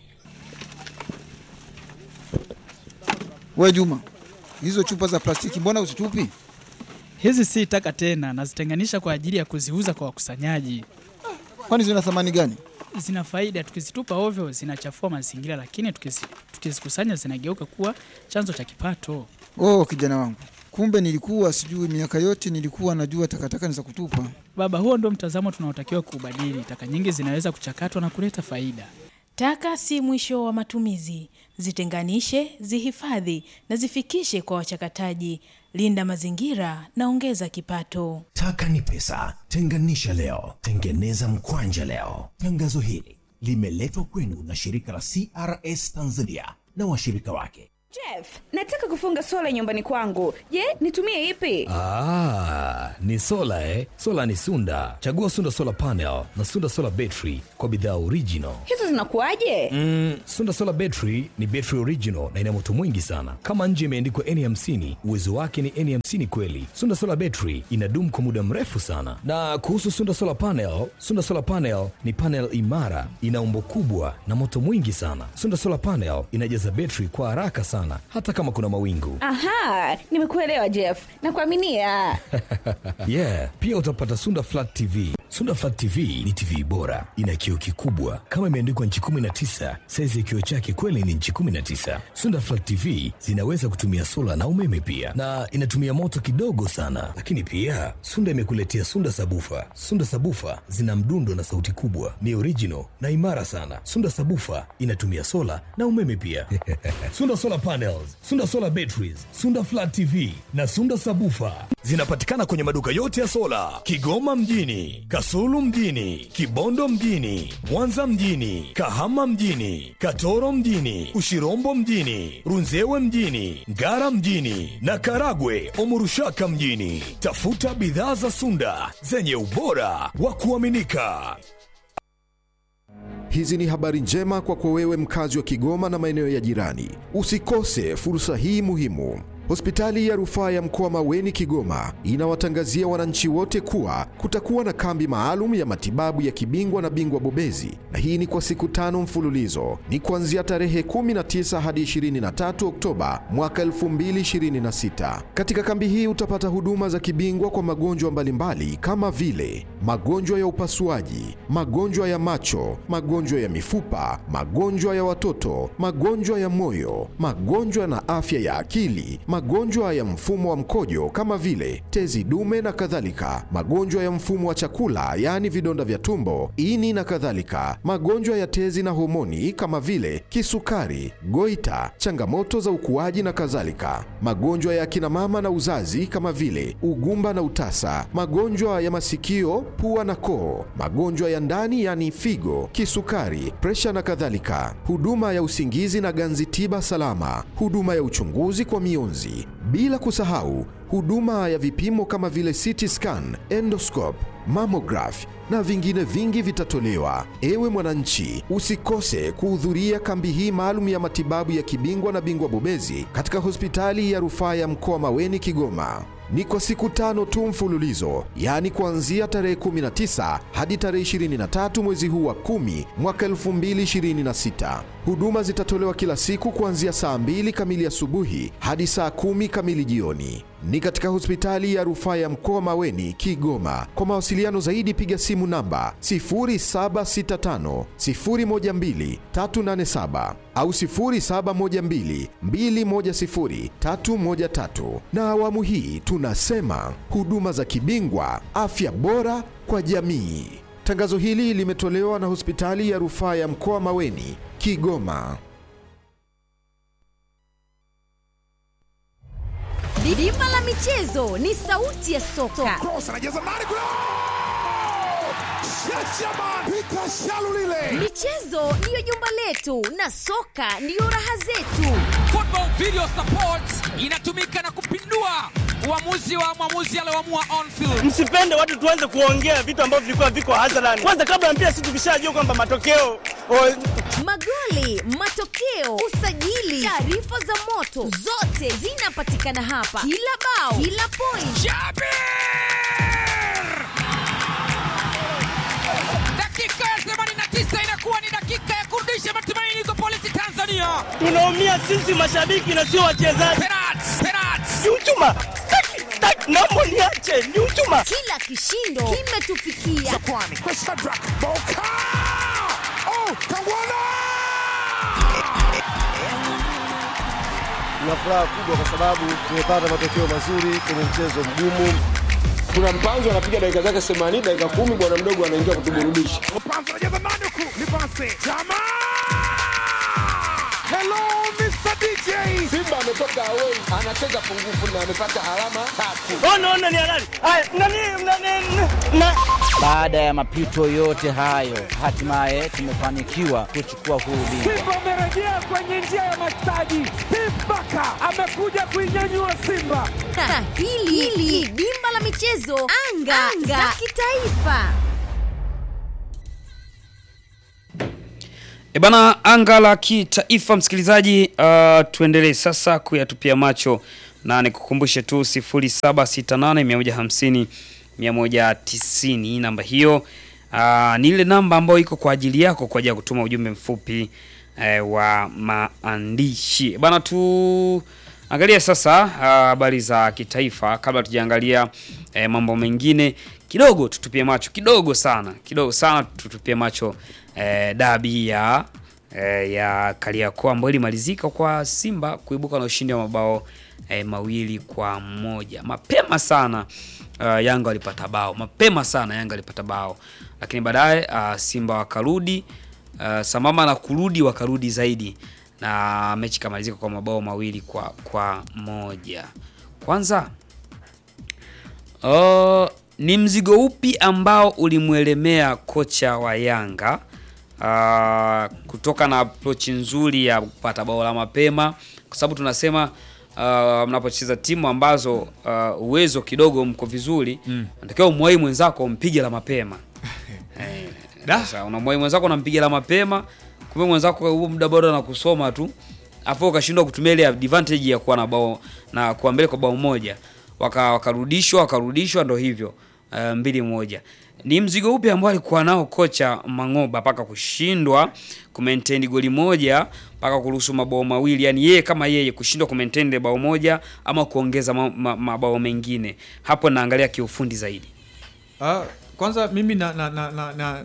We Juma, hizo chupa za plastiki mbona uzitupi? Hizi si taka tena, nazitenganisha kwa ajili ya kuziuza kwa wakusanyaji. Kwani zina thamani gani? Zina faida, tukizitupa ovyo zinachafua mazingira, lakini tukizi- tukizikusanya zinageuka kuwa chanzo cha kipato. Oh, kijana wangu, kumbe nilikuwa sijui. Miaka yote nilikuwa najua takataka ni za kutupa. Baba, huo ndio mtazamo tunaotakiwa kuubadili. Taka nyingi zinaweza kuchakatwa na kuleta faida. Taka si mwisho wa matumizi. Zitenganishe, zihifadhi na zifikishe kwa wachakataji. Linda mazingira na ongeza kipato. Taka ni pesa. Tenganisha leo, tengeneza mkwanja leo. Tangazo hili limeletwa kwenu na shirika la CRS Tanzania na washirika wake. Jeff, nataka kufunga sola nyumbani kwangu. Je, nitumie ipi? Ah, ni sola eh? Sola ni Sunda. Chagua Sunda Solar Panel na Sunda Solar Battery kwa bidhaa original. Hizo zinakuwaje? Mm, Sunda Solar Battery ni battery original na ina moto mwingi sana. Kama nje imeandikwa N50, uwezo wake ni N50 kweli. Sunda Solar Battery inadumu kwa muda mrefu sana. Na kuhusu Sunda Solar Panel, Sunda Solar Panel ni panel imara, ina umbo kubwa na moto mwingi sana. Sunda Solar Panel inajaza battery kwa haraka sana hata kama kuna mawingu. Aha, nimekuelewa Jeff. Nakuaminia. yeah, pia utapata Sunda Flat TV. Sunda Flat TV ni TV bora, ina kioo kikubwa kama imeandikwa nchi 19. Saizi ya kioo chake kweli ni nchi 19. Sunda Flat TV zinaweza kutumia sola na umeme pia, na inatumia moto kidogo sana. Lakini pia Sunda imekuletea Sunda Sabufa. Sunda Sabufa zina mdundo na sauti kubwa, ni original na imara sana. Sunda Sabufa inatumia sola na umeme pia. Sunda Solar Panels, Sunda Solar Batteries, Sunda Flat TV na Sunda Sabufa zinapatikana kwenye maduka yote ya sola Kigoma mjini, Kasulu mjini, Kibondo mjini, Mwanza mjini, Kahama mjini, Katoro mjini, Ushirombo mjini, Runzewe mjini, Ngara mjini na Karagwe Omurushaka mjini. Tafuta bidhaa za Sunda zenye ubora wa kuaminika. Hizi ni habari njema kwako wewe mkazi wa Kigoma na maeneo ya jirani. Usikose fursa hii muhimu. Hospitali ya rufaa ya mkoa Maweni Kigoma inawatangazia wananchi wote kuwa kutakuwa na kambi maalum ya matibabu ya kibingwa na bingwa bobezi, na hii ni kwa siku tano mfululizo. Ni kuanzia tarehe 19 hadi 23 Oktoba mwaka 2026. Katika kambi hii utapata huduma za kibingwa kwa magonjwa mbalimbali kama vile magonjwa ya upasuaji, magonjwa ya macho, magonjwa ya mifupa, magonjwa ya watoto, magonjwa ya moyo, magonjwa na afya ya akili, magonjwa ya mfumo wa mkojo kama vile tezi dume na kadhalika, magonjwa ya mfumo wa chakula yaani vidonda vya tumbo, ini na kadhalika, magonjwa ya tezi na homoni kama vile kisukari, goita, changamoto za ukuaji na kadhalika, magonjwa ya akina mama na uzazi kama vile ugumba na utasa, magonjwa ya masikio, pua na koo, magonjwa ya ndani yaani figo, kisukari, presha na kadhalika, huduma ya usingizi na ganzi tiba salama, huduma ya uchunguzi kwa mionzi, bila kusahau huduma ya vipimo kama vile CT scan, endoscope, mammograph na vingine vingi vitatolewa. Ewe mwananchi, usikose kuhudhuria kambi hii maalum ya matibabu ya kibingwa na bingwa bobezi katika hospitali ya rufaa ya mkoa Maweni Kigoma. Ni kwa siku tano tu mfululizo, yaani kuanzia tarehe 19 hadi tarehe 23 mwezi huu wa 10 mwaka 2026. Huduma zitatolewa kila siku kuanzia saa 2 kamili asubuhi hadi saa 10 kamili jioni. Ni katika hospitali ya rufaa ya mkoa Maweni, Kigoma. Kwa mawasiliano zaidi piga simu namba 0765 012 387 au 0712 210 313. Na awamu hii tunasema huduma za kibingwa, afya bora kwa jamii. Tangazo hili limetolewa na hospitali ya rufaa ya mkoa Maweni, Kigoma. Dimba la michezo ni sauti ya soka. Michezo ndiyo jumba letu na soka ndiyo raha zetu. Football Video Support inatumika na kupindua uamuzi wa mwamuzi alioamua on field. Msipende watu tuanze kuongea vitu ambavyo vilikuwa viko hadharani. Kwanza kabla ya mpira, sisi tukishajua kwamba matokeo Magoli, matokeo, usajili, taarifa za moto, zote zinapatikana hapa. Kila bao, kila point. Dakika ya 89 inakuwa ni dakika ya kurudisha matumaini kwa polisi Tanzania. tunaumia sisi mashabiki na sio wachezaji. Ni uchuma. Taki, taki, naomba niache, ni uchuma. Kila kishindo kimetufikia. Tuna furaha kubwa kwa sababu tumepata matokeo mazuri kwenye mchezo mgumu. Kuna mpanzo anapiga dakika zake 80 dakika kumi, bwana mdogo anaingia kutuburudisha. Mpanzo anacheza nani huku? Ni pasi. Jamaa Hello Mr. DJ. Simba ametoka away, anacheza pungufu na amepata alama tatu. Ona ona ni halali. Haya, nani nani na Baada ya mapito yote hayo, hatimaye tumefanikiwa kuchukua huu ubingwa. Simba amerejea kwenye njia ya mastaji. Steve Baka amekuja kuinyanyua Simba. Na hili hili dimba la michezo anga, anga. za kitaifa. E bana, anga la kitaifa msikilizaji, uh, tuendelee sasa kuyatupia macho na nikukumbushe tu 0768 150 190 namba hiyo uh, ni ile namba ambayo iko kwa ajili yako kwa ajili ya kutuma ujumbe mfupi eh, wa maandishi bana. Tu angalia sasa habari uh, za kitaifa kabla tujaangalia eh, mambo mengine kidogo, tutupie macho kidogo sana kidogo sana tutupie macho eh, dabi ya eh, ya Kariakoo ambayo ilimalizika kwa Simba kuibuka na ushindi wa mabao eh, mawili kwa moja mapema sana. Uh, Yanga walipata bao mapema sana, Yanga walipata bao, lakini baadaye uh, Simba wakarudi uh, sambamba na kurudi wakarudi zaidi na mechi ikamalizika kwa mabao mawili kwa kwa moja. Kwanza uh, ni mzigo upi ambao ulimwelemea kocha wa Yanga uh, kutoka na approach nzuri ya kupata bao la mapema, kwa sababu tunasema uh, mnapocheza timu ambazo uh, uwezo kidogo mko vizuri Mm. natakiwa umwai mwenzako umpige la mapema eh, sasa unamwai mwenzako unampiga la mapema, kumbe mwenzako huo muda bado anakusoma tu, afu ukashindwa kutumia ile advantage ya kuwa na bao na kuwa mbele kwa bao moja, waka wakarudishwa wakarudishwa, ndo hivyo uh, mbili moja. Ni mzigo upi ambao alikuwa nao kocha Mangoba mpaka kushindwa kumaintain goli moja mpaka kuruhusu mabao mawili, yani yeye kama yeye kushindwa kumaintain ile bao moja ama kuongeza ma- ma- mabao mengine? Hapo naangalia kiufundi zaidi. Ah, kwanza mimi na, na, na, na, na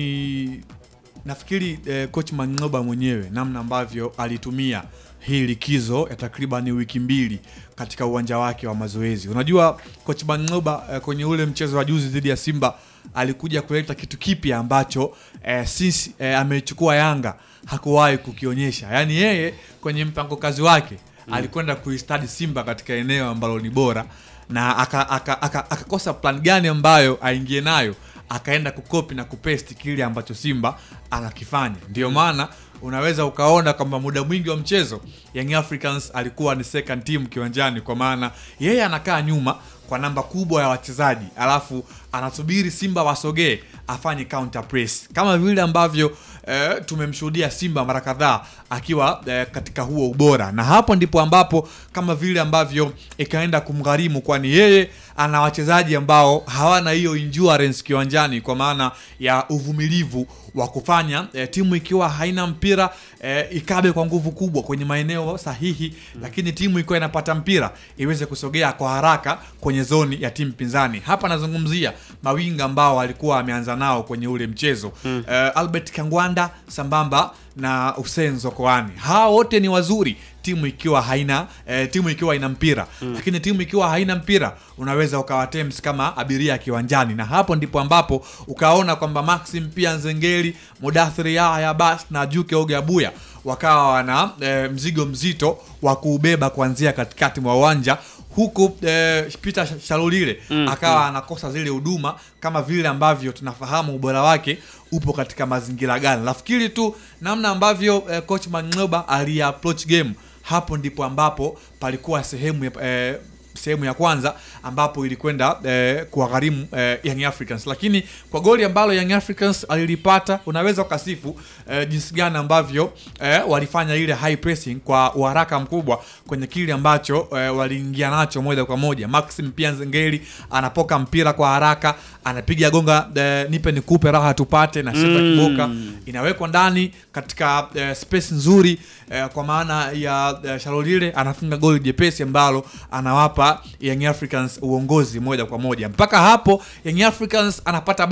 ni nafikiri eh, coach Mangoba mwenyewe namna ambavyo alitumia hii likizo ya takriban wiki mbili katika uwanja wake wa mazoezi. Unajua coach Mangoba eh, kwenye ule mchezo wa juzi dhidi ya Simba alikuja kuleta kitu kipya ambacho eh, since eh, amechukua Yanga hakuwahi kukionyesha. Yaani yeye kwenye mpango kazi wake Mm. alikwenda kuistadi Simba katika eneo ambalo ni bora na akakosa aka, aka, akakosa plan gani ambayo aingie nayo akaenda kukopi na kupesti kile ambacho Simba anakifanya. Ndio maana unaweza ukaona kwamba muda mwingi wa mchezo Young Africans alikuwa ni second team kiwanjani, kwa maana yeye anakaa nyuma kwa namba kubwa ya wachezaji, alafu anasubiri Simba wasogee afanye counter press kama vile ambavyo eh, tumemshuhudia Simba mara kadhaa akiwa eh, katika huo ubora, na hapo ndipo ambapo kama vile ambavyo ikaenda kumgharimu, kwani yeye ana wachezaji ambao hawana hiyo endurance kiwanjani, kwa maana ya uvumilivu wa kufanya eh, timu ikiwa haina mpira eh, ikabe kwa nguvu kubwa kwenye maeneo sahihi, lakini timu ikiwa inapata mpira iweze kusogea kwa haraka kwenye zoni ya timu pinzani. Hapa nazungumzia mawinga ambao alikuwa ameanza nao kwenye ule mchezo Mm. eh, Albert Kangwanda sambamba na Hussein Zokoani. Hawa wote ni wazuri timu ikiwa haina eh, timu ikiwa ina mpira Mm. lakini timu ikiwa haina mpira unaweza ukawa Thames kama abiria kiwanjani, na hapo ndipo ambapo ukaona kwamba Maxim pia Nzengeli, Mudathiri Yahya Bas na Juke Oge Abuya wakawa wana eh, mzigo mzito wa kuubeba kuanzia katikati mwa uwanja huku eh, Peter Shalulile Mm, akawa mm. anakosa zile huduma kama vile ambavyo tunafahamu ubora wake upo katika mazingira gani. Nafikiri tu namna ambavyo eh, coach Mangoba ali approach game, hapo ndipo ambapo palikuwa sehemu ya, eh, sehemu ya kwanza ambapo ilikwenda eh, kuwagharimu eh, Young Africans, lakini kwa goli ambalo Young Africans alilipata unaweza ukasifu eh, jinsi gani ambavyo eh, walifanya ile high pressing kwa uharaka mkubwa kwenye kile ambacho eh, waliingia nacho moja kwa moja. Maxim pia Nzengeli anapoka mpira kwa haraka, anapiga gonga eh, nipe nikupe raha tupate na Sheta Mm. Kiboka inawekwa ndani katika eh, space nzuri eh, kwa maana ya eh, Shalolile anafunga goli jepesi ambalo anawapa Young Africans uongozi moja kwa moja. Mpaka hapo Young Africans anapata bao,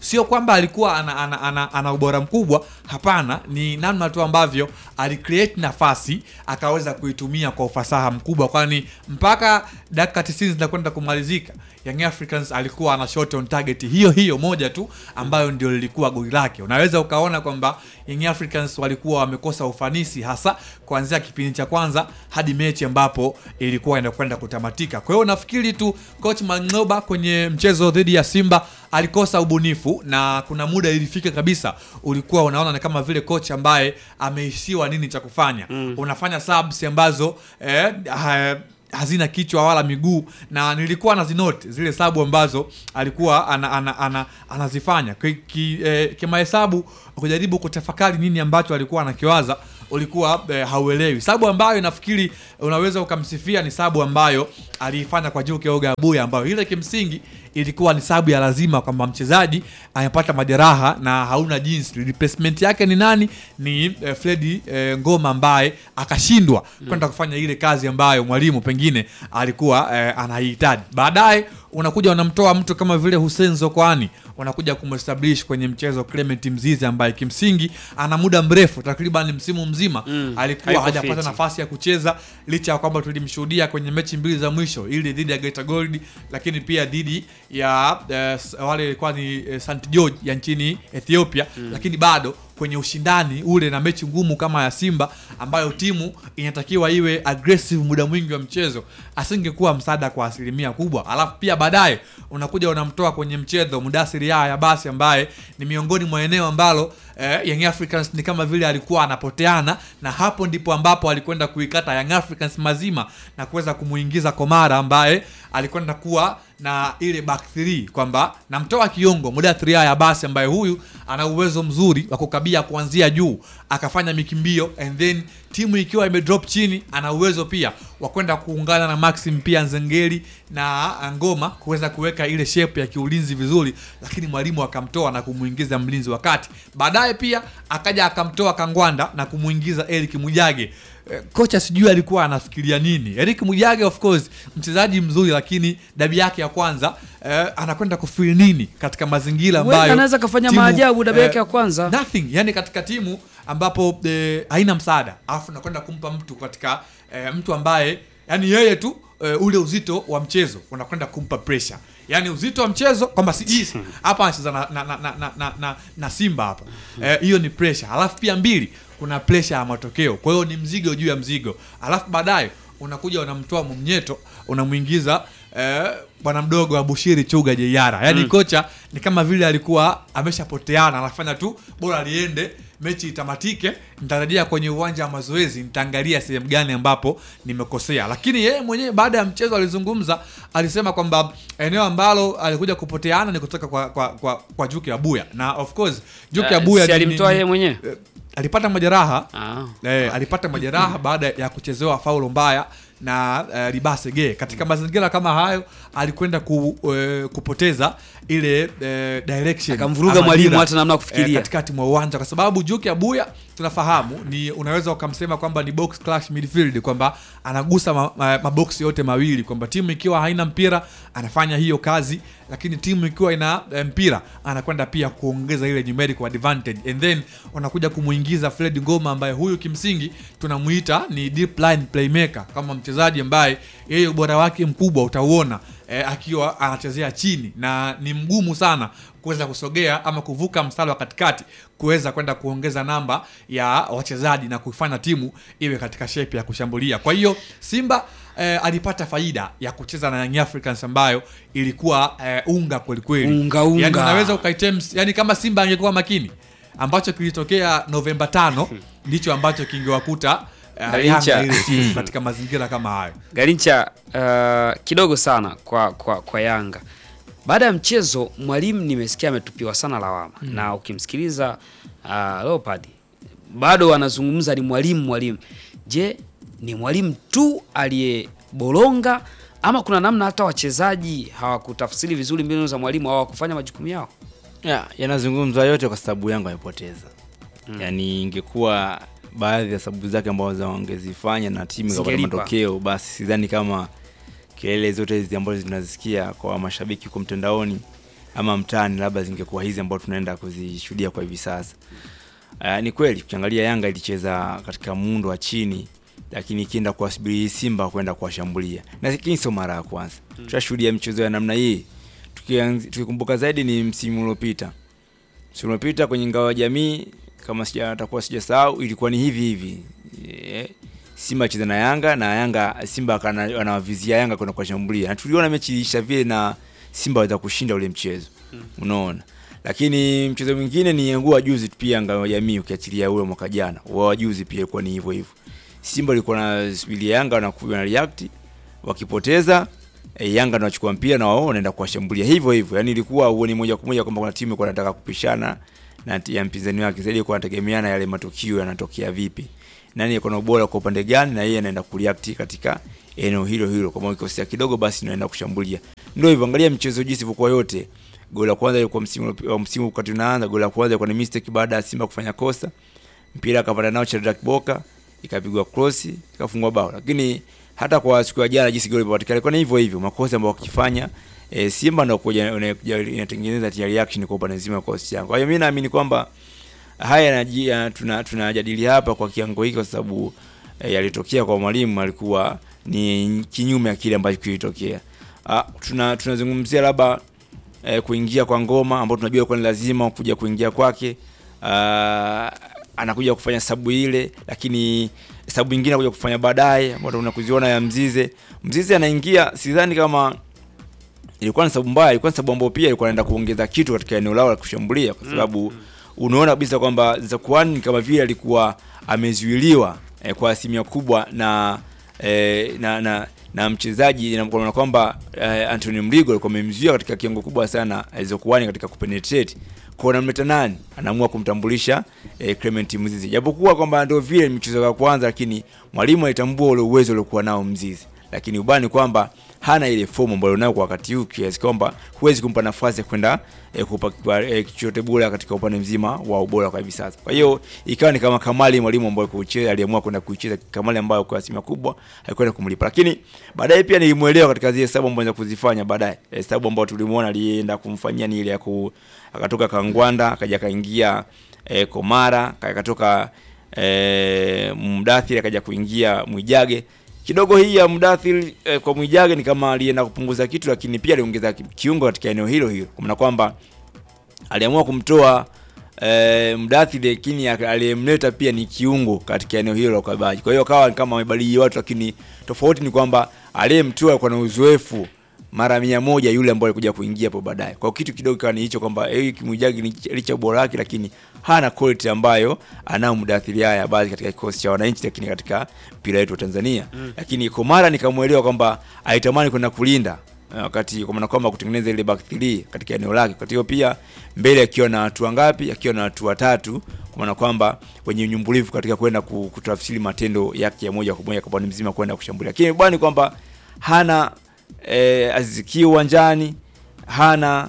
sio kwamba alikuwa ana, ana, ana, ana ubora mkubwa hapana ni namna tu ambavyo alicreate nafasi akaweza kuitumia kwa ufasaha mkubwa kwani mpaka dakika 90 zinakwenda kumalizika Young Africans alikuwa ana shot on target hiyo hiyo moja tu ambayo ndio lilikuwa goli lake unaweza ukaona kwamba Young Africans walikuwa wamekosa ufanisi hasa kuanzia kipindi cha kwanza hadi mechi ambapo ilikuwa inakwenda kutamatika kwa hiyo nafikiri tu coach Mang'oba kwenye mchezo dhidi ya Simba alikosa ubunifu na kuna muda ilifika kabisa ulikuwa unaona ni kama vile coach ambaye ameishiwa nini cha kufanya mm. unafanya subs ambazo eh, ha, hazina kichwa wala miguu na nilikuwa nazinote zile sabu ambazo alikuwa ana, ana, ana, anazifanya ki, ki, eh, kimahesabu kujaribu kutafakari nini ambacho alikuwa anakiwaza ulikuwa eh, hauelewi sabu ambayo nafikiri unaweza ukamsifia ni sabu ambayo aliifanya kwa Juke Oga Abuya ambayo ile kimsingi ilikuwa ni sabu ya lazima kwamba mchezaji amepata majeraha na hauna jinsi replacement yake ni nani ni eh, Fredi eh, Ngoma ambaye akashindwa mm. kwenda kufanya ile kazi ambayo mwalimu pengine alikuwa eh, anahitaji baadaye unakuja unamtoa mtu kama vile Hussein Zokwani unakuja kumestablish kwenye mchezo Clement Mzizi ambaye kimsingi ana muda mrefu takriban msimu mzima Mm, alikuwa haiko hajapata fiti. nafasi ya kucheza licha ya kwamba tulimshuhudia kwenye mechi mbili za mwisho ili dhidi ya Geita Gold lakini pia dhidi ya eh, s- wale ilikuwa ni eh, St George ya nchini Ethiopia Mm. lakini bado kwenye ushindani ule na mechi ngumu kama ya Simba ambayo timu inatakiwa iwe aggressive muda mwingi wa mchezo asingekuwa msaada kwa asilimia kubwa alafu pia baadaye unakuja unamtoa kwenye mchezo Mudasiri Yahya basi ambaye ni miongoni mwa eneo ambalo eh, Young Africans ni kama vile alikuwa anapoteana na hapo ndipo ambapo alikwenda kuikata Young Africans mazima na kuweza kumuingiza Komara ambaye alikwenda kuwa na ile back 3 kwamba namtoa Kiongo Mudathiri Yahya basi ambaye huyu ana uwezo mzuri wa kukabia kuanzia juu akafanya mikimbio and then timu ikiwa imedrop chini ana uwezo pia wa kwenda kuungana na Maxim pia Nzengeli na Ngoma kuweza kuweka ile shape ya kiulinzi vizuri, lakini mwalimu akamtoa na kumuingiza mlinzi wa kati. Baadaye pia akaja akamtoa Kangwanda na kumuingiza Eric Mujage. Eh, Kocha sijui alikuwa anafikiria nini. Eric Mujage of course mchezaji mzuri, lakini dabi yake ya kwanza eh, anakwenda kufeel nini katika mazingira Huenda ambayo anaweza kafanya timu, maajabu dabi eh, yake ya kwanza. nothing yani katika timu ambapo eh, haina msaada alafu nakwenda kumpa mtu katika eh, mtu ambaye yani yeye tu eh, ule uzito wa mchezo unakwenda kumpa pressure yani uzito wa mchezo kwamba si hapa anacheza na, na, na, na, na, na, na simba hapa Eh, hiyo ni pressure alafu pia mbili kuna pressure ya matokeo kwa hiyo ni mzigo juu ya mzigo alafu baadaye unakuja unamtoa mumnyeto unamwingiza eh, bwana mdogo wa Bushiri Chuga Jeyara yani Mm. kocha ni kama vile alikuwa ameshapoteana anafanya tu bora liende mechi itamatike nitarejea kwenye uwanja wa mazoezi nitaangalia sehemu gani ambapo nimekosea lakini yeye mwenyewe baada ya mchezo alizungumza alisema kwamba eneo ambalo alikuja kupoteana ni kutoka kwa, kwa, kwa, kwa Juki Abuya na of course Juki Eh, Abuya si ni- ni- alimtoa ni- yeye mwenyewe? eh, alipata majeraha Ah. eh, alipata majeraha baada ya kuchezewa faulo mbaya na uh, Libase Gay. Katika mazingira kama hayo alikwenda ku, uh, kupoteza ile uh, direction Akamvuruga ama mwalimu dira, hata namna ya kufikiria. eh, katikati mwa uwanja kwa sababu Juki Abuya tunafahamu ni unaweza ukamsema kwamba ni box clash midfield kwamba anagusa ma, ma, maboksi yote mawili kwamba timu ikiwa haina mpira anafanya hiyo kazi lakini timu ikiwa ina eh, mpira anakwenda pia kuongeza ile numerical advantage and then unakuja kumuingiza Fred Ngoma ambaye huyu kimsingi tunamuita ni deep line playmaker kama mchezaji ambaye yeye ubora wake mkubwa utauona eh, akiwa anachezea chini na ni mgumu sana kuweza kusogea ama kuvuka mstari wa katikati kuweza kwenda kuongeza namba ya wachezaji na kuifanya timu iwe katika shape ya kushambulia kwa hiyo simba eh, alipata faida ya kucheza na Young Africans ambayo ilikuwa eh, unga kwelikweli Unga, unga. yani unaweza ukaitems yani kama simba angekuwa makini ambacho kilitokea novemba tano ndicho ambacho kingewakuta eh, Garincha. Yanga ile timu katika mazingira kama hayo Garincha uh, kidogo sana kwa, kwa, kwa Yanga. Baada ya mchezo mwalimu nimesikia ametupiwa sana lawama Mm. na ukimsikiliza uh, Leopard bado anazungumza ni mwalimu mwalimu. Je, ni mwalimu tu aliyebolonga ama kuna namna hata wachezaji hawakutafsiri vizuri mbinu za mwalimu au hawakufanya majukumu yao? ya yanazungumzwa yote kwa sababu yangu amepoteza mm. yaani ingekuwa baadhi ya sababu zake ambazo wangezifanya na timu ikapata Zingelipa. matokeo basi sidhani kama kelele zote hizi ambazo tunazisikia kwa mashabiki huko mtandaoni ama mtaani labda zingekuwa hizi ambao tunaenda kuzishuhudia kwa hivi sasa. Uh, ni kweli ukiangalia Yanga ilicheza katika muundo wa chini lakini ikienda kuwasubiri Simba kwenda kuwashambulia, na lakini sio mara ya kwanza mm. Tutashuhudia michezo ya namna hii Tukianzi- tukikumbuka zaidi ni msimu uliopita, msimu uliopita kwenye ngao ya jamii, kama sija atakuwa sijasahau, ilikuwa ni hivi hivi e, Simba acheza na Yanga na Yanga Simba akana- anawavizia Yanga kwenda kuwashambulia, na tuliona mechi iliisha vile na Simba waweza kushinda ule mchezo Mm. unaona lakini mchezo mwingine ni ngua juzi tu pia ngao ya jamii ukiachilia ule mwaka jana wa juzi pia ilikuwa ni hivyo hivyo Simba ilikuwa na subiri Yanga wanakuja na react wakipoteza e, Yanga ndio wachukua mpira na wao wanaenda kuwashambulia hivyo hivyo yani ilikuwa uone moja kwa moja kwamba kuna timu ilikuwa inataka kupishana na ti- ya mpinzani wake zaidi kwa nategemeana yale matukio yanatokea vipi nani yuko na ubora kwa upande gani na yeye anaenda kureact katika eneo hilo hilo kama ikosea kidogo basi naenda kushambulia ndio hivyo angalia mchezo jinsi ilivyokuwa yote goli la kwanza ilikuwa msimu uliop- wa msimu wakati unaanza goli la kwanza ilikuwa ni mistake baada ya Simba kufanya kosa mpira akapanda nao Shadrack Boka ikapigwa cross ikafungwa bao lakini hata kwa siku ya jana jinsi goli lilipatikana ilikuwa ni hivyo hivyo makosa ambayo wakifanya e, Simba ndio kuja inakuja- inatengeneza tia reaction kwa upande mzima wa kosi yangu kwa hiyo mimi naamini kwamba haya yanaji- ya- tuna tunajadili hapa kwa kiango hiki kwa sababu e, yalitokea kwa mwalimu alikuwa ni kinyume ya kile ambacho kilitokea ah, tuna tunazungumzia labda eh, kuingia kwa ngoma ambao tunajua kwa ni lazima kuja kuingia kwake ah, anakuja kufanya sabu ile lakini sabu nyingine anakuja kufanya baadaye ambao tunakuziona ya Mzize Mzize anaingia sidhani kama ilikuwa ni sababu mbaya, ilikuwa ni sababu ambayo pia ilikuwa inaenda kuongeza kitu katika eneo lao la kushambulia, kwa sababu unaona kabisa kwamba Zakuani kama vile alikuwa amezuiliwa eh, kwa asilimia kubwa na eh, na, na na mchezaji na kwa kwamba eh, Anthony Mligo alikuwa amemzuia katika kiwango kubwa sana eh, Zakuani katika kupenetrate kwa namleta nani, anaamua kumtambulisha eh, Clement Mzizi, japokuwa kwamba ndio vile mchezo wa kwanza, lakini mwalimu alitambua ule uwezo uliokuwa nao Mzizi, lakini ubani kwamba hana ile fomu ambayo nayo kwa wakati huu kiasi kwamba huwezi kumpa nafasi ya kwenda e, kupa kwa, e, chochote bora katika upande mzima wa ubora kwa hivi sasa. Kwa hiyo ikawa ni kama Kamali mwalimu ambaye kucheza aliamua kwenda kuicheza Kamali ambayo kwa asilimia kubwa haikwenda kumlipa, lakini baadaye pia nilimuelewa katika zile hesabu ambazo kuzifanya baadaye. Hesabu ambayo tulimuona alienda kumfanyia ni ile ya ku akatoka Kangwanda akaja akaingia e, Komara akatoka e, Mdathiri akaja kuingia Mwijage kidogo hii ya Mdathir eh, kwa Mwijage ni kama alienda kupunguza kitu, lakini pia aliongeza ki- kiungo katika eneo hilo hilo, kwa maana kwamba aliamua kumtoa eh, Mdathir, lakini aka- aliyemleta pia ni kiungo katika eneo hilo la ukabaji. Kwa hiyo akawa ni kama amebadili watu, lakini tofauti ni kwamba aliyemtoa kwa na uzoefu mara mia moja yule ambaye alikuja kuingia hapo baadaye. Kwa hiyo kitu kidogo kawa ni hicho kwamba Eric Mwijage ni licha ubora wake, lakini hana quality ambayo anao Mdathiri haya baadhi katika kikosi cha wananchi, lakini katika mpira wetu wa Tanzania Mm. lakini Komara nikamwelewa kwamba alitamani kwenda kulinda eh, wakati kwa maana kwamba kutengeneza ile back three katika eneo lake. Wakati hiyo pia mbele akiwa na watu wangapi? Akiwa na watu watatu, kwa maana kwamba wenye unyumbulivu katika kwenda ku- kutafsiri matendo yake ya moja kwa moja kwa upande mzima kwenda kushambulia. Lakini bwana kwamba hana eh, Aziziki uwanjani, hana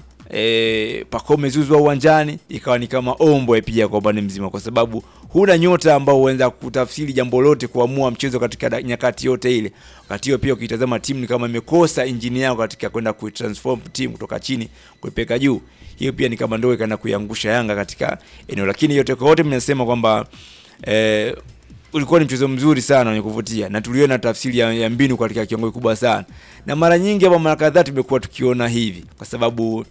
e, Pacome Zouzoua uwanjani, ikawa ni kama ombwe pia kwa upande mzima, kwa sababu huna nyota ambao huweza kutafsiri jambo lote, kuamua mchezo katika da- nyakati yote ile. Wakati hiyo pia ukitazama timu ni kama imekosa injini yao katika kwenda kuitransform timu kutoka chini kuipeka juu. Hiyo pia ni kama ndio ikaenda kuiangusha Yanga katika eneo, lakini yote kwa yote mnasema kwamba eh, ulikuwa ni mchezo mzuri sana wenye kuvutia na tuliona tafsiri ya, ya mbinu katika kiwango kikubwa sana, na mara nyingi hapa mara kadhaa tumekuwa tukiona hivi, kwa sababu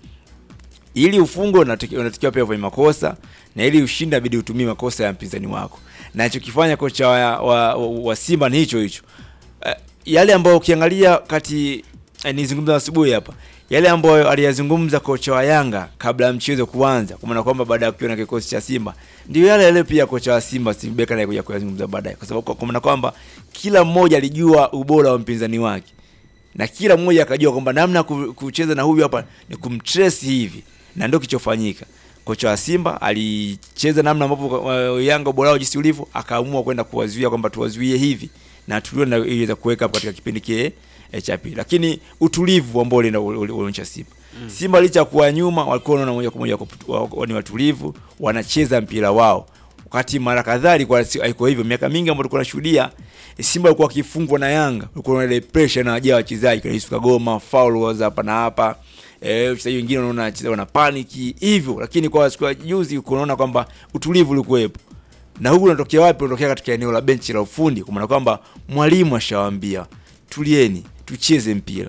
ili ufungwe unatakiwa unatakiwa pia ufanye makosa na ili ushinde inabidi utumie makosa ya mpinzani wako, na alichokifanya kocha wa, wa, wa, wa Simba ni hicho hicho. Uh, yale ambayo ukiangalia kati eh, nizungumza asubuhi hapa yale ambayo aliyazungumza kocha wa Yanga kabla ya mchezo kuanza, kwa maana kwamba baada ya kukiona kikosi cha Simba, ndio yale yale pia kocha wa Simba Steve Barker naye kuja kuyazungumza baadaye, kwa sababu kwa maana kwamba kila mmoja alijua ubora wa mpinzani wake na kila mmoja akajua kwamba namna ya ku- kucheza na huyu hapa ni kumtrace hivi, na ndio kilichofanyika. Kocha wa Simba alicheza namna ambavyo uh, Yanga ubora wao jinsi ulivyo, akaamua kwenda kuwazuia kwamba tuwazuie hivi, na tuliona iliweza kuweka hapo katika kipindi kile eh, cha pili, lakini utulivu ambao ulienda ulionyesha Simba Mm. Simba licha ya kuwa nyuma walikuwa wanaona moja kwa moja wako- wako- ni watulivu, wanacheza mpira wao wakati mara kadhaa ilikuwa si- haikuwa hivyo. Miaka mingi ambayo tulikuwa tunashuhudia Simba alikuwa akifungwa na Yanga, ulikuwa na ile pressure na wajaa wachezaji kama Yusuf Kagoma, foul was hapa na hapa eh, wachezaji wengine unaona wachezaji wana paniki hivyo, lakini kwa siku ya juzi unaona kwamba utulivu ulikuwepo na huku unatokea wapi? Unatokea katika eneo la benchi la ufundi, kwa maana kwamba mwalimu ashawaambia tulieni, tucheze mpira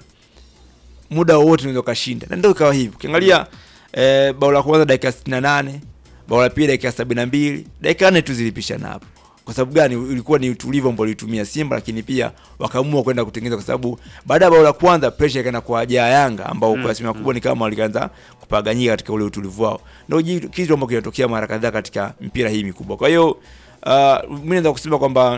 muda wowote unaweza ukashinda, na ndio ikawa hivyo. Ukiangalia eh, bao la kwanza dakika 68, bao la pili dakika 72, dakika nne tu zilipishana hapo. Kwa sababu gani? Ilikuwa ni utulivu ambao walitumia Simba, lakini pia wakaamua kwenda kutengeneza, kwa sababu baada ya bao la kwanza pressure ikaenda kwa ajaa Yanga ambao Mm, kwa asilimia kubwa ni kama walianza kupaganyika katika ule utulivu wao. Ndio ji- kitu ambacho kinatokea mara kadhaa katika mpira hii mikubwa. Kwa hiyo uh, mimi naweza kusema kwamba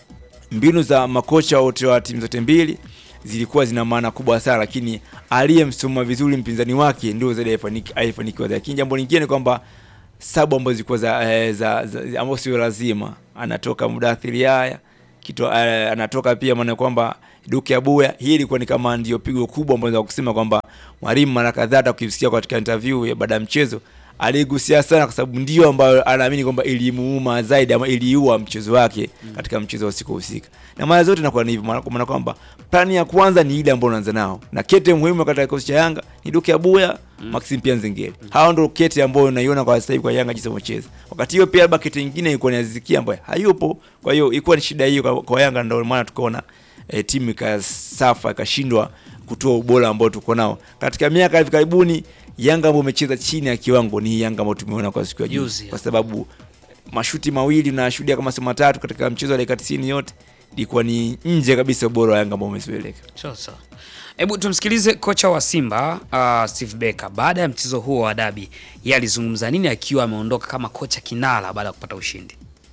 mbinu za makocha wote wa timu zote mbili zilikuwa zina maana kubwa sana, lakini aliyemsoma vizuri mpinzani wake ndio zaidi aifaniki- aifanikiwa. Lakini jambo lingine ni kwamba sabu ambazo zilikuwa za, eh, za, za ambazo sio lazima, anatoka Mudathiri haya kitu eh, anatoka pia, maana kwamba Duke Abuya. Hii ilikuwa ni kama ndio pigo kubwa ambalo naweza kusema kwamba mwalimu mara kadhaa hata ukisikia katika interview ya baada ya mchezo aligusia sana, kwa sababu ndio ambayo anaamini kwamba ilimuuma zaidi ama iliua mchezo wake katika mchezo wa siku husika, na mara zote inakuwa ni hivyo, maana- kwa maana kwamba plani ya kwanza ni ile ambayo unaanza nao, na kete muhimu katika kikosi cha Yanga ni Duke Abuya mm. Maxim pia Nzengeli. Hao ndio kete ambayo unaiona kwa sasa hivi kwa Yanga jinsi wanacheza. Wakati hiyo pia labda kete nyingine ilikuwa ni Aziz Ki ambaye hayupo, kwa hiyo ilikuwa ni shida hiyo kwa, kwa Yanga, ndio maana tukaona e, timu ikasafa ikashindwa kutoa ubora ambao tuko nao katika miaka ya hivi karibuni. Yanga ambao umecheza chini ya kiwango ni hii Yanga ambao tumeona kwa siku ya Juzi, juzi, kwa sababu mashuti mawili na kama sio matatu katika mchezo wa dakika 90 yote ilikuwa ni nje kabisa ubora wa Yanga ambao umezoeleka. Sasa hebu tumsikilize kocha wa Simba uh, Steve Becker baada ya mchezo huo wa dabi, yeye alizungumza nini akiwa ameondoka kama kocha kinara baada ya kupata ushindi.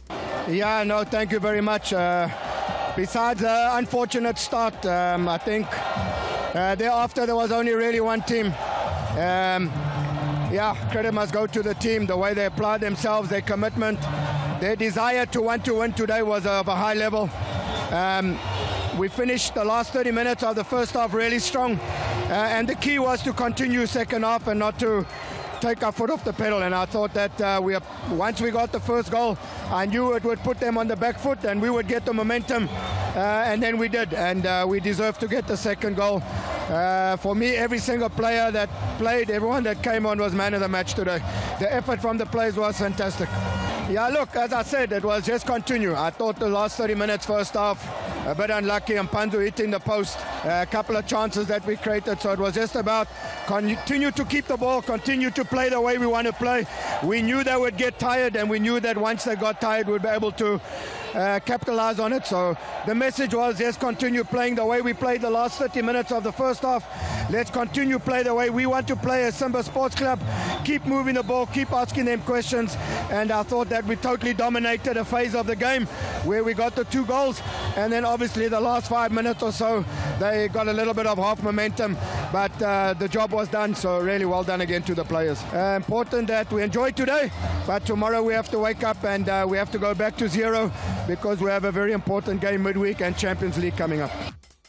Yeah, no, thank you very much. Uh, besides the unfortunate start, um, I think uh, thereafter there was only really one team. Um, yeah, credit must go to the team. The way they applied themselves, their commitment, their desire to want to win today was of a high level. Um, we finished the last 30 minutes of the first half really strong, uh, and the key was to continue second half and not to take our foot off the pedal. And I thought that uh, we once we got the first goal, I knew it would put them on the back foot and we would get the momentum. Uh, and then we did, and uh, we deserved to get the second goal. Uh, for me, every single player that played, everyone that came on was man of the match today. The effort from the players was fantastic. Yeah, look, as I said, it was just continue. I thought the last 30 minutes, first half, a bit unlucky, and Panzu hitting the post. a couple of chances that we created, so it was just about continue to keep the ball, continue to play the way we want to play. We knew they would get tired, and we knew that once they got tired, we'd be able to uh, capitalize on it. So the message was just continue playing the way we played the last 30 minutes of the first half. Let's continue play the way we want to play as Simba Sports Club. Keep moving the ball, keep asking them questions, and I thought that we totally dominated a phase of the game where we got the two goals, and then obviously the last five minutes or so they got a little bit of half momentum, but uh, the job was done. So really well done again to the players. Uh, important that we enjoy today, but tomorrow we have to wake up and uh, we have to go back to zero because we have a very important game midweek and Champions League coming up.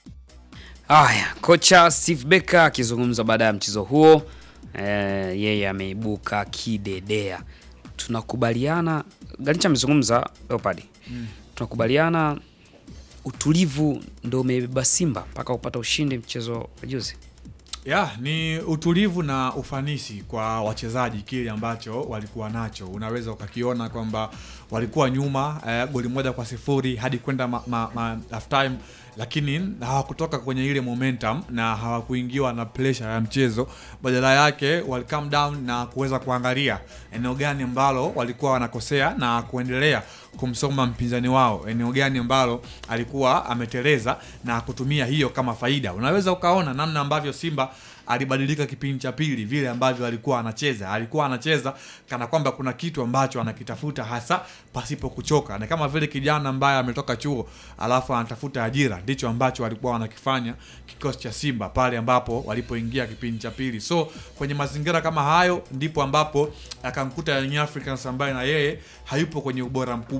Haya, kocha Steve Becker akizungumza baada ya mchezo huo eh, yeye ameibuka kidedea. Tunakubaliana, Galincha amezungumza Leopard. Mm. Tunakubaliana utulivu ndio umebeba Simba mpaka kupata ushindi mchezo wa juzi. ya ni utulivu na ufanisi kwa wachezaji, kile ambacho walikuwa nacho. Unaweza ukakiona kwamba walikuwa nyuma eh, goli moja kwa sifuri hadi kwenda ma, ma, ma, half time, lakini hawakutoka kwenye ile momentum na hawakuingiwa na pressure ya mchezo. Badala yake wali calm down na kuweza kuangalia eneo gani ambalo walikuwa wanakosea na kuendelea kumsoma mpinzani wao, eneo gani ambalo alikuwa ameteleza na kutumia hiyo kama faida. Unaweza ukaona namna ambavyo Simba alibadilika kipindi cha pili, vile ambavyo alikuwa anacheza. Alikuwa anacheza kana kwamba kuna kitu ambacho anakitafuta hasa pasipo kuchoka, na kama vile kijana ambaye ametoka chuo alafu anatafuta ajira. Ndicho ambacho walikuwa wanakifanya kikosi cha Simba pale ambapo walipoingia kipindi cha pili. So kwenye mazingira kama hayo ndipo ambapo akamkuta Young Africans ambaye na yeye hayupo kwenye ubora mkubwa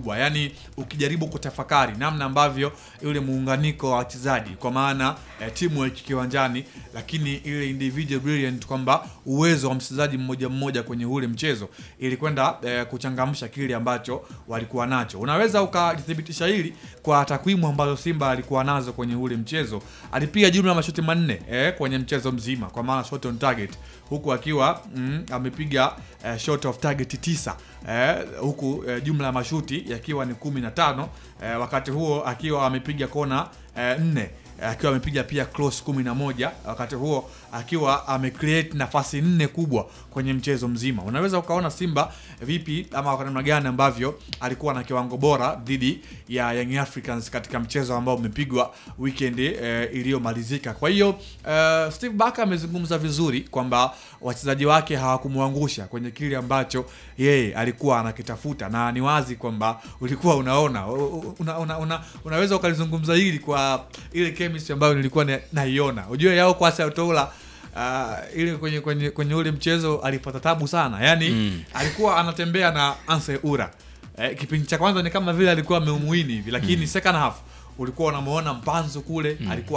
kubwa yani ukijaribu kutafakari namna ambavyo yule muunganiko wa wachezaji kwa maana eh, timu kiwanjani lakini ile individual brilliant kwamba uwezo wa mchezaji mmoja mmoja kwenye ule mchezo ili kwenda eh, kuchangamsha kile ambacho walikuwa nacho unaweza ukalithibitisha hili kwa takwimu ambazo simba alikuwa nazo kwenye ule mchezo alipiga jumla ya mashuti manne eh, kwenye mchezo mzima kwa maana shot on target huku akiwa mm, amepiga eh, shot of target tisa eh, huku eh, jumla ya mashuti yakiwa ni kumi na tano eh, wakati huo akiwa amepiga kona eh, nne eh, akiwa amepiga pia close kumi na moja wakati huo akiwa amecreate nafasi nne kubwa kwenye mchezo mzima unaweza ukaona simba vipi ama kwa namna gani ambavyo alikuwa na kiwango bora dhidi ya young africans katika mchezo ambao umepigwa weekend eh, iliyomalizika kwa hiyo eh, steve baka amezungumza vizuri kwamba wachezaji wake hawakumwangusha kwenye kile ambacho yeye alikuwa anakitafuta na ni wazi kwamba ulikuwa unaona una, una, una, unaweza ukalizungumza hili kwa ile chemistry ambayo nilikuwa na- naiona ujue yao kwa Sautola uh, ile kwenye, kwenye, kwenye ule mchezo alipata tabu sana yani Mm. alikuwa anatembea na Anse Ura eh, kipindi cha kwanza ni kama vile alikuwa ameumuini hivi lakini Mm. second half ulikuwa unamuona mpanzo kule Mm. alikuwa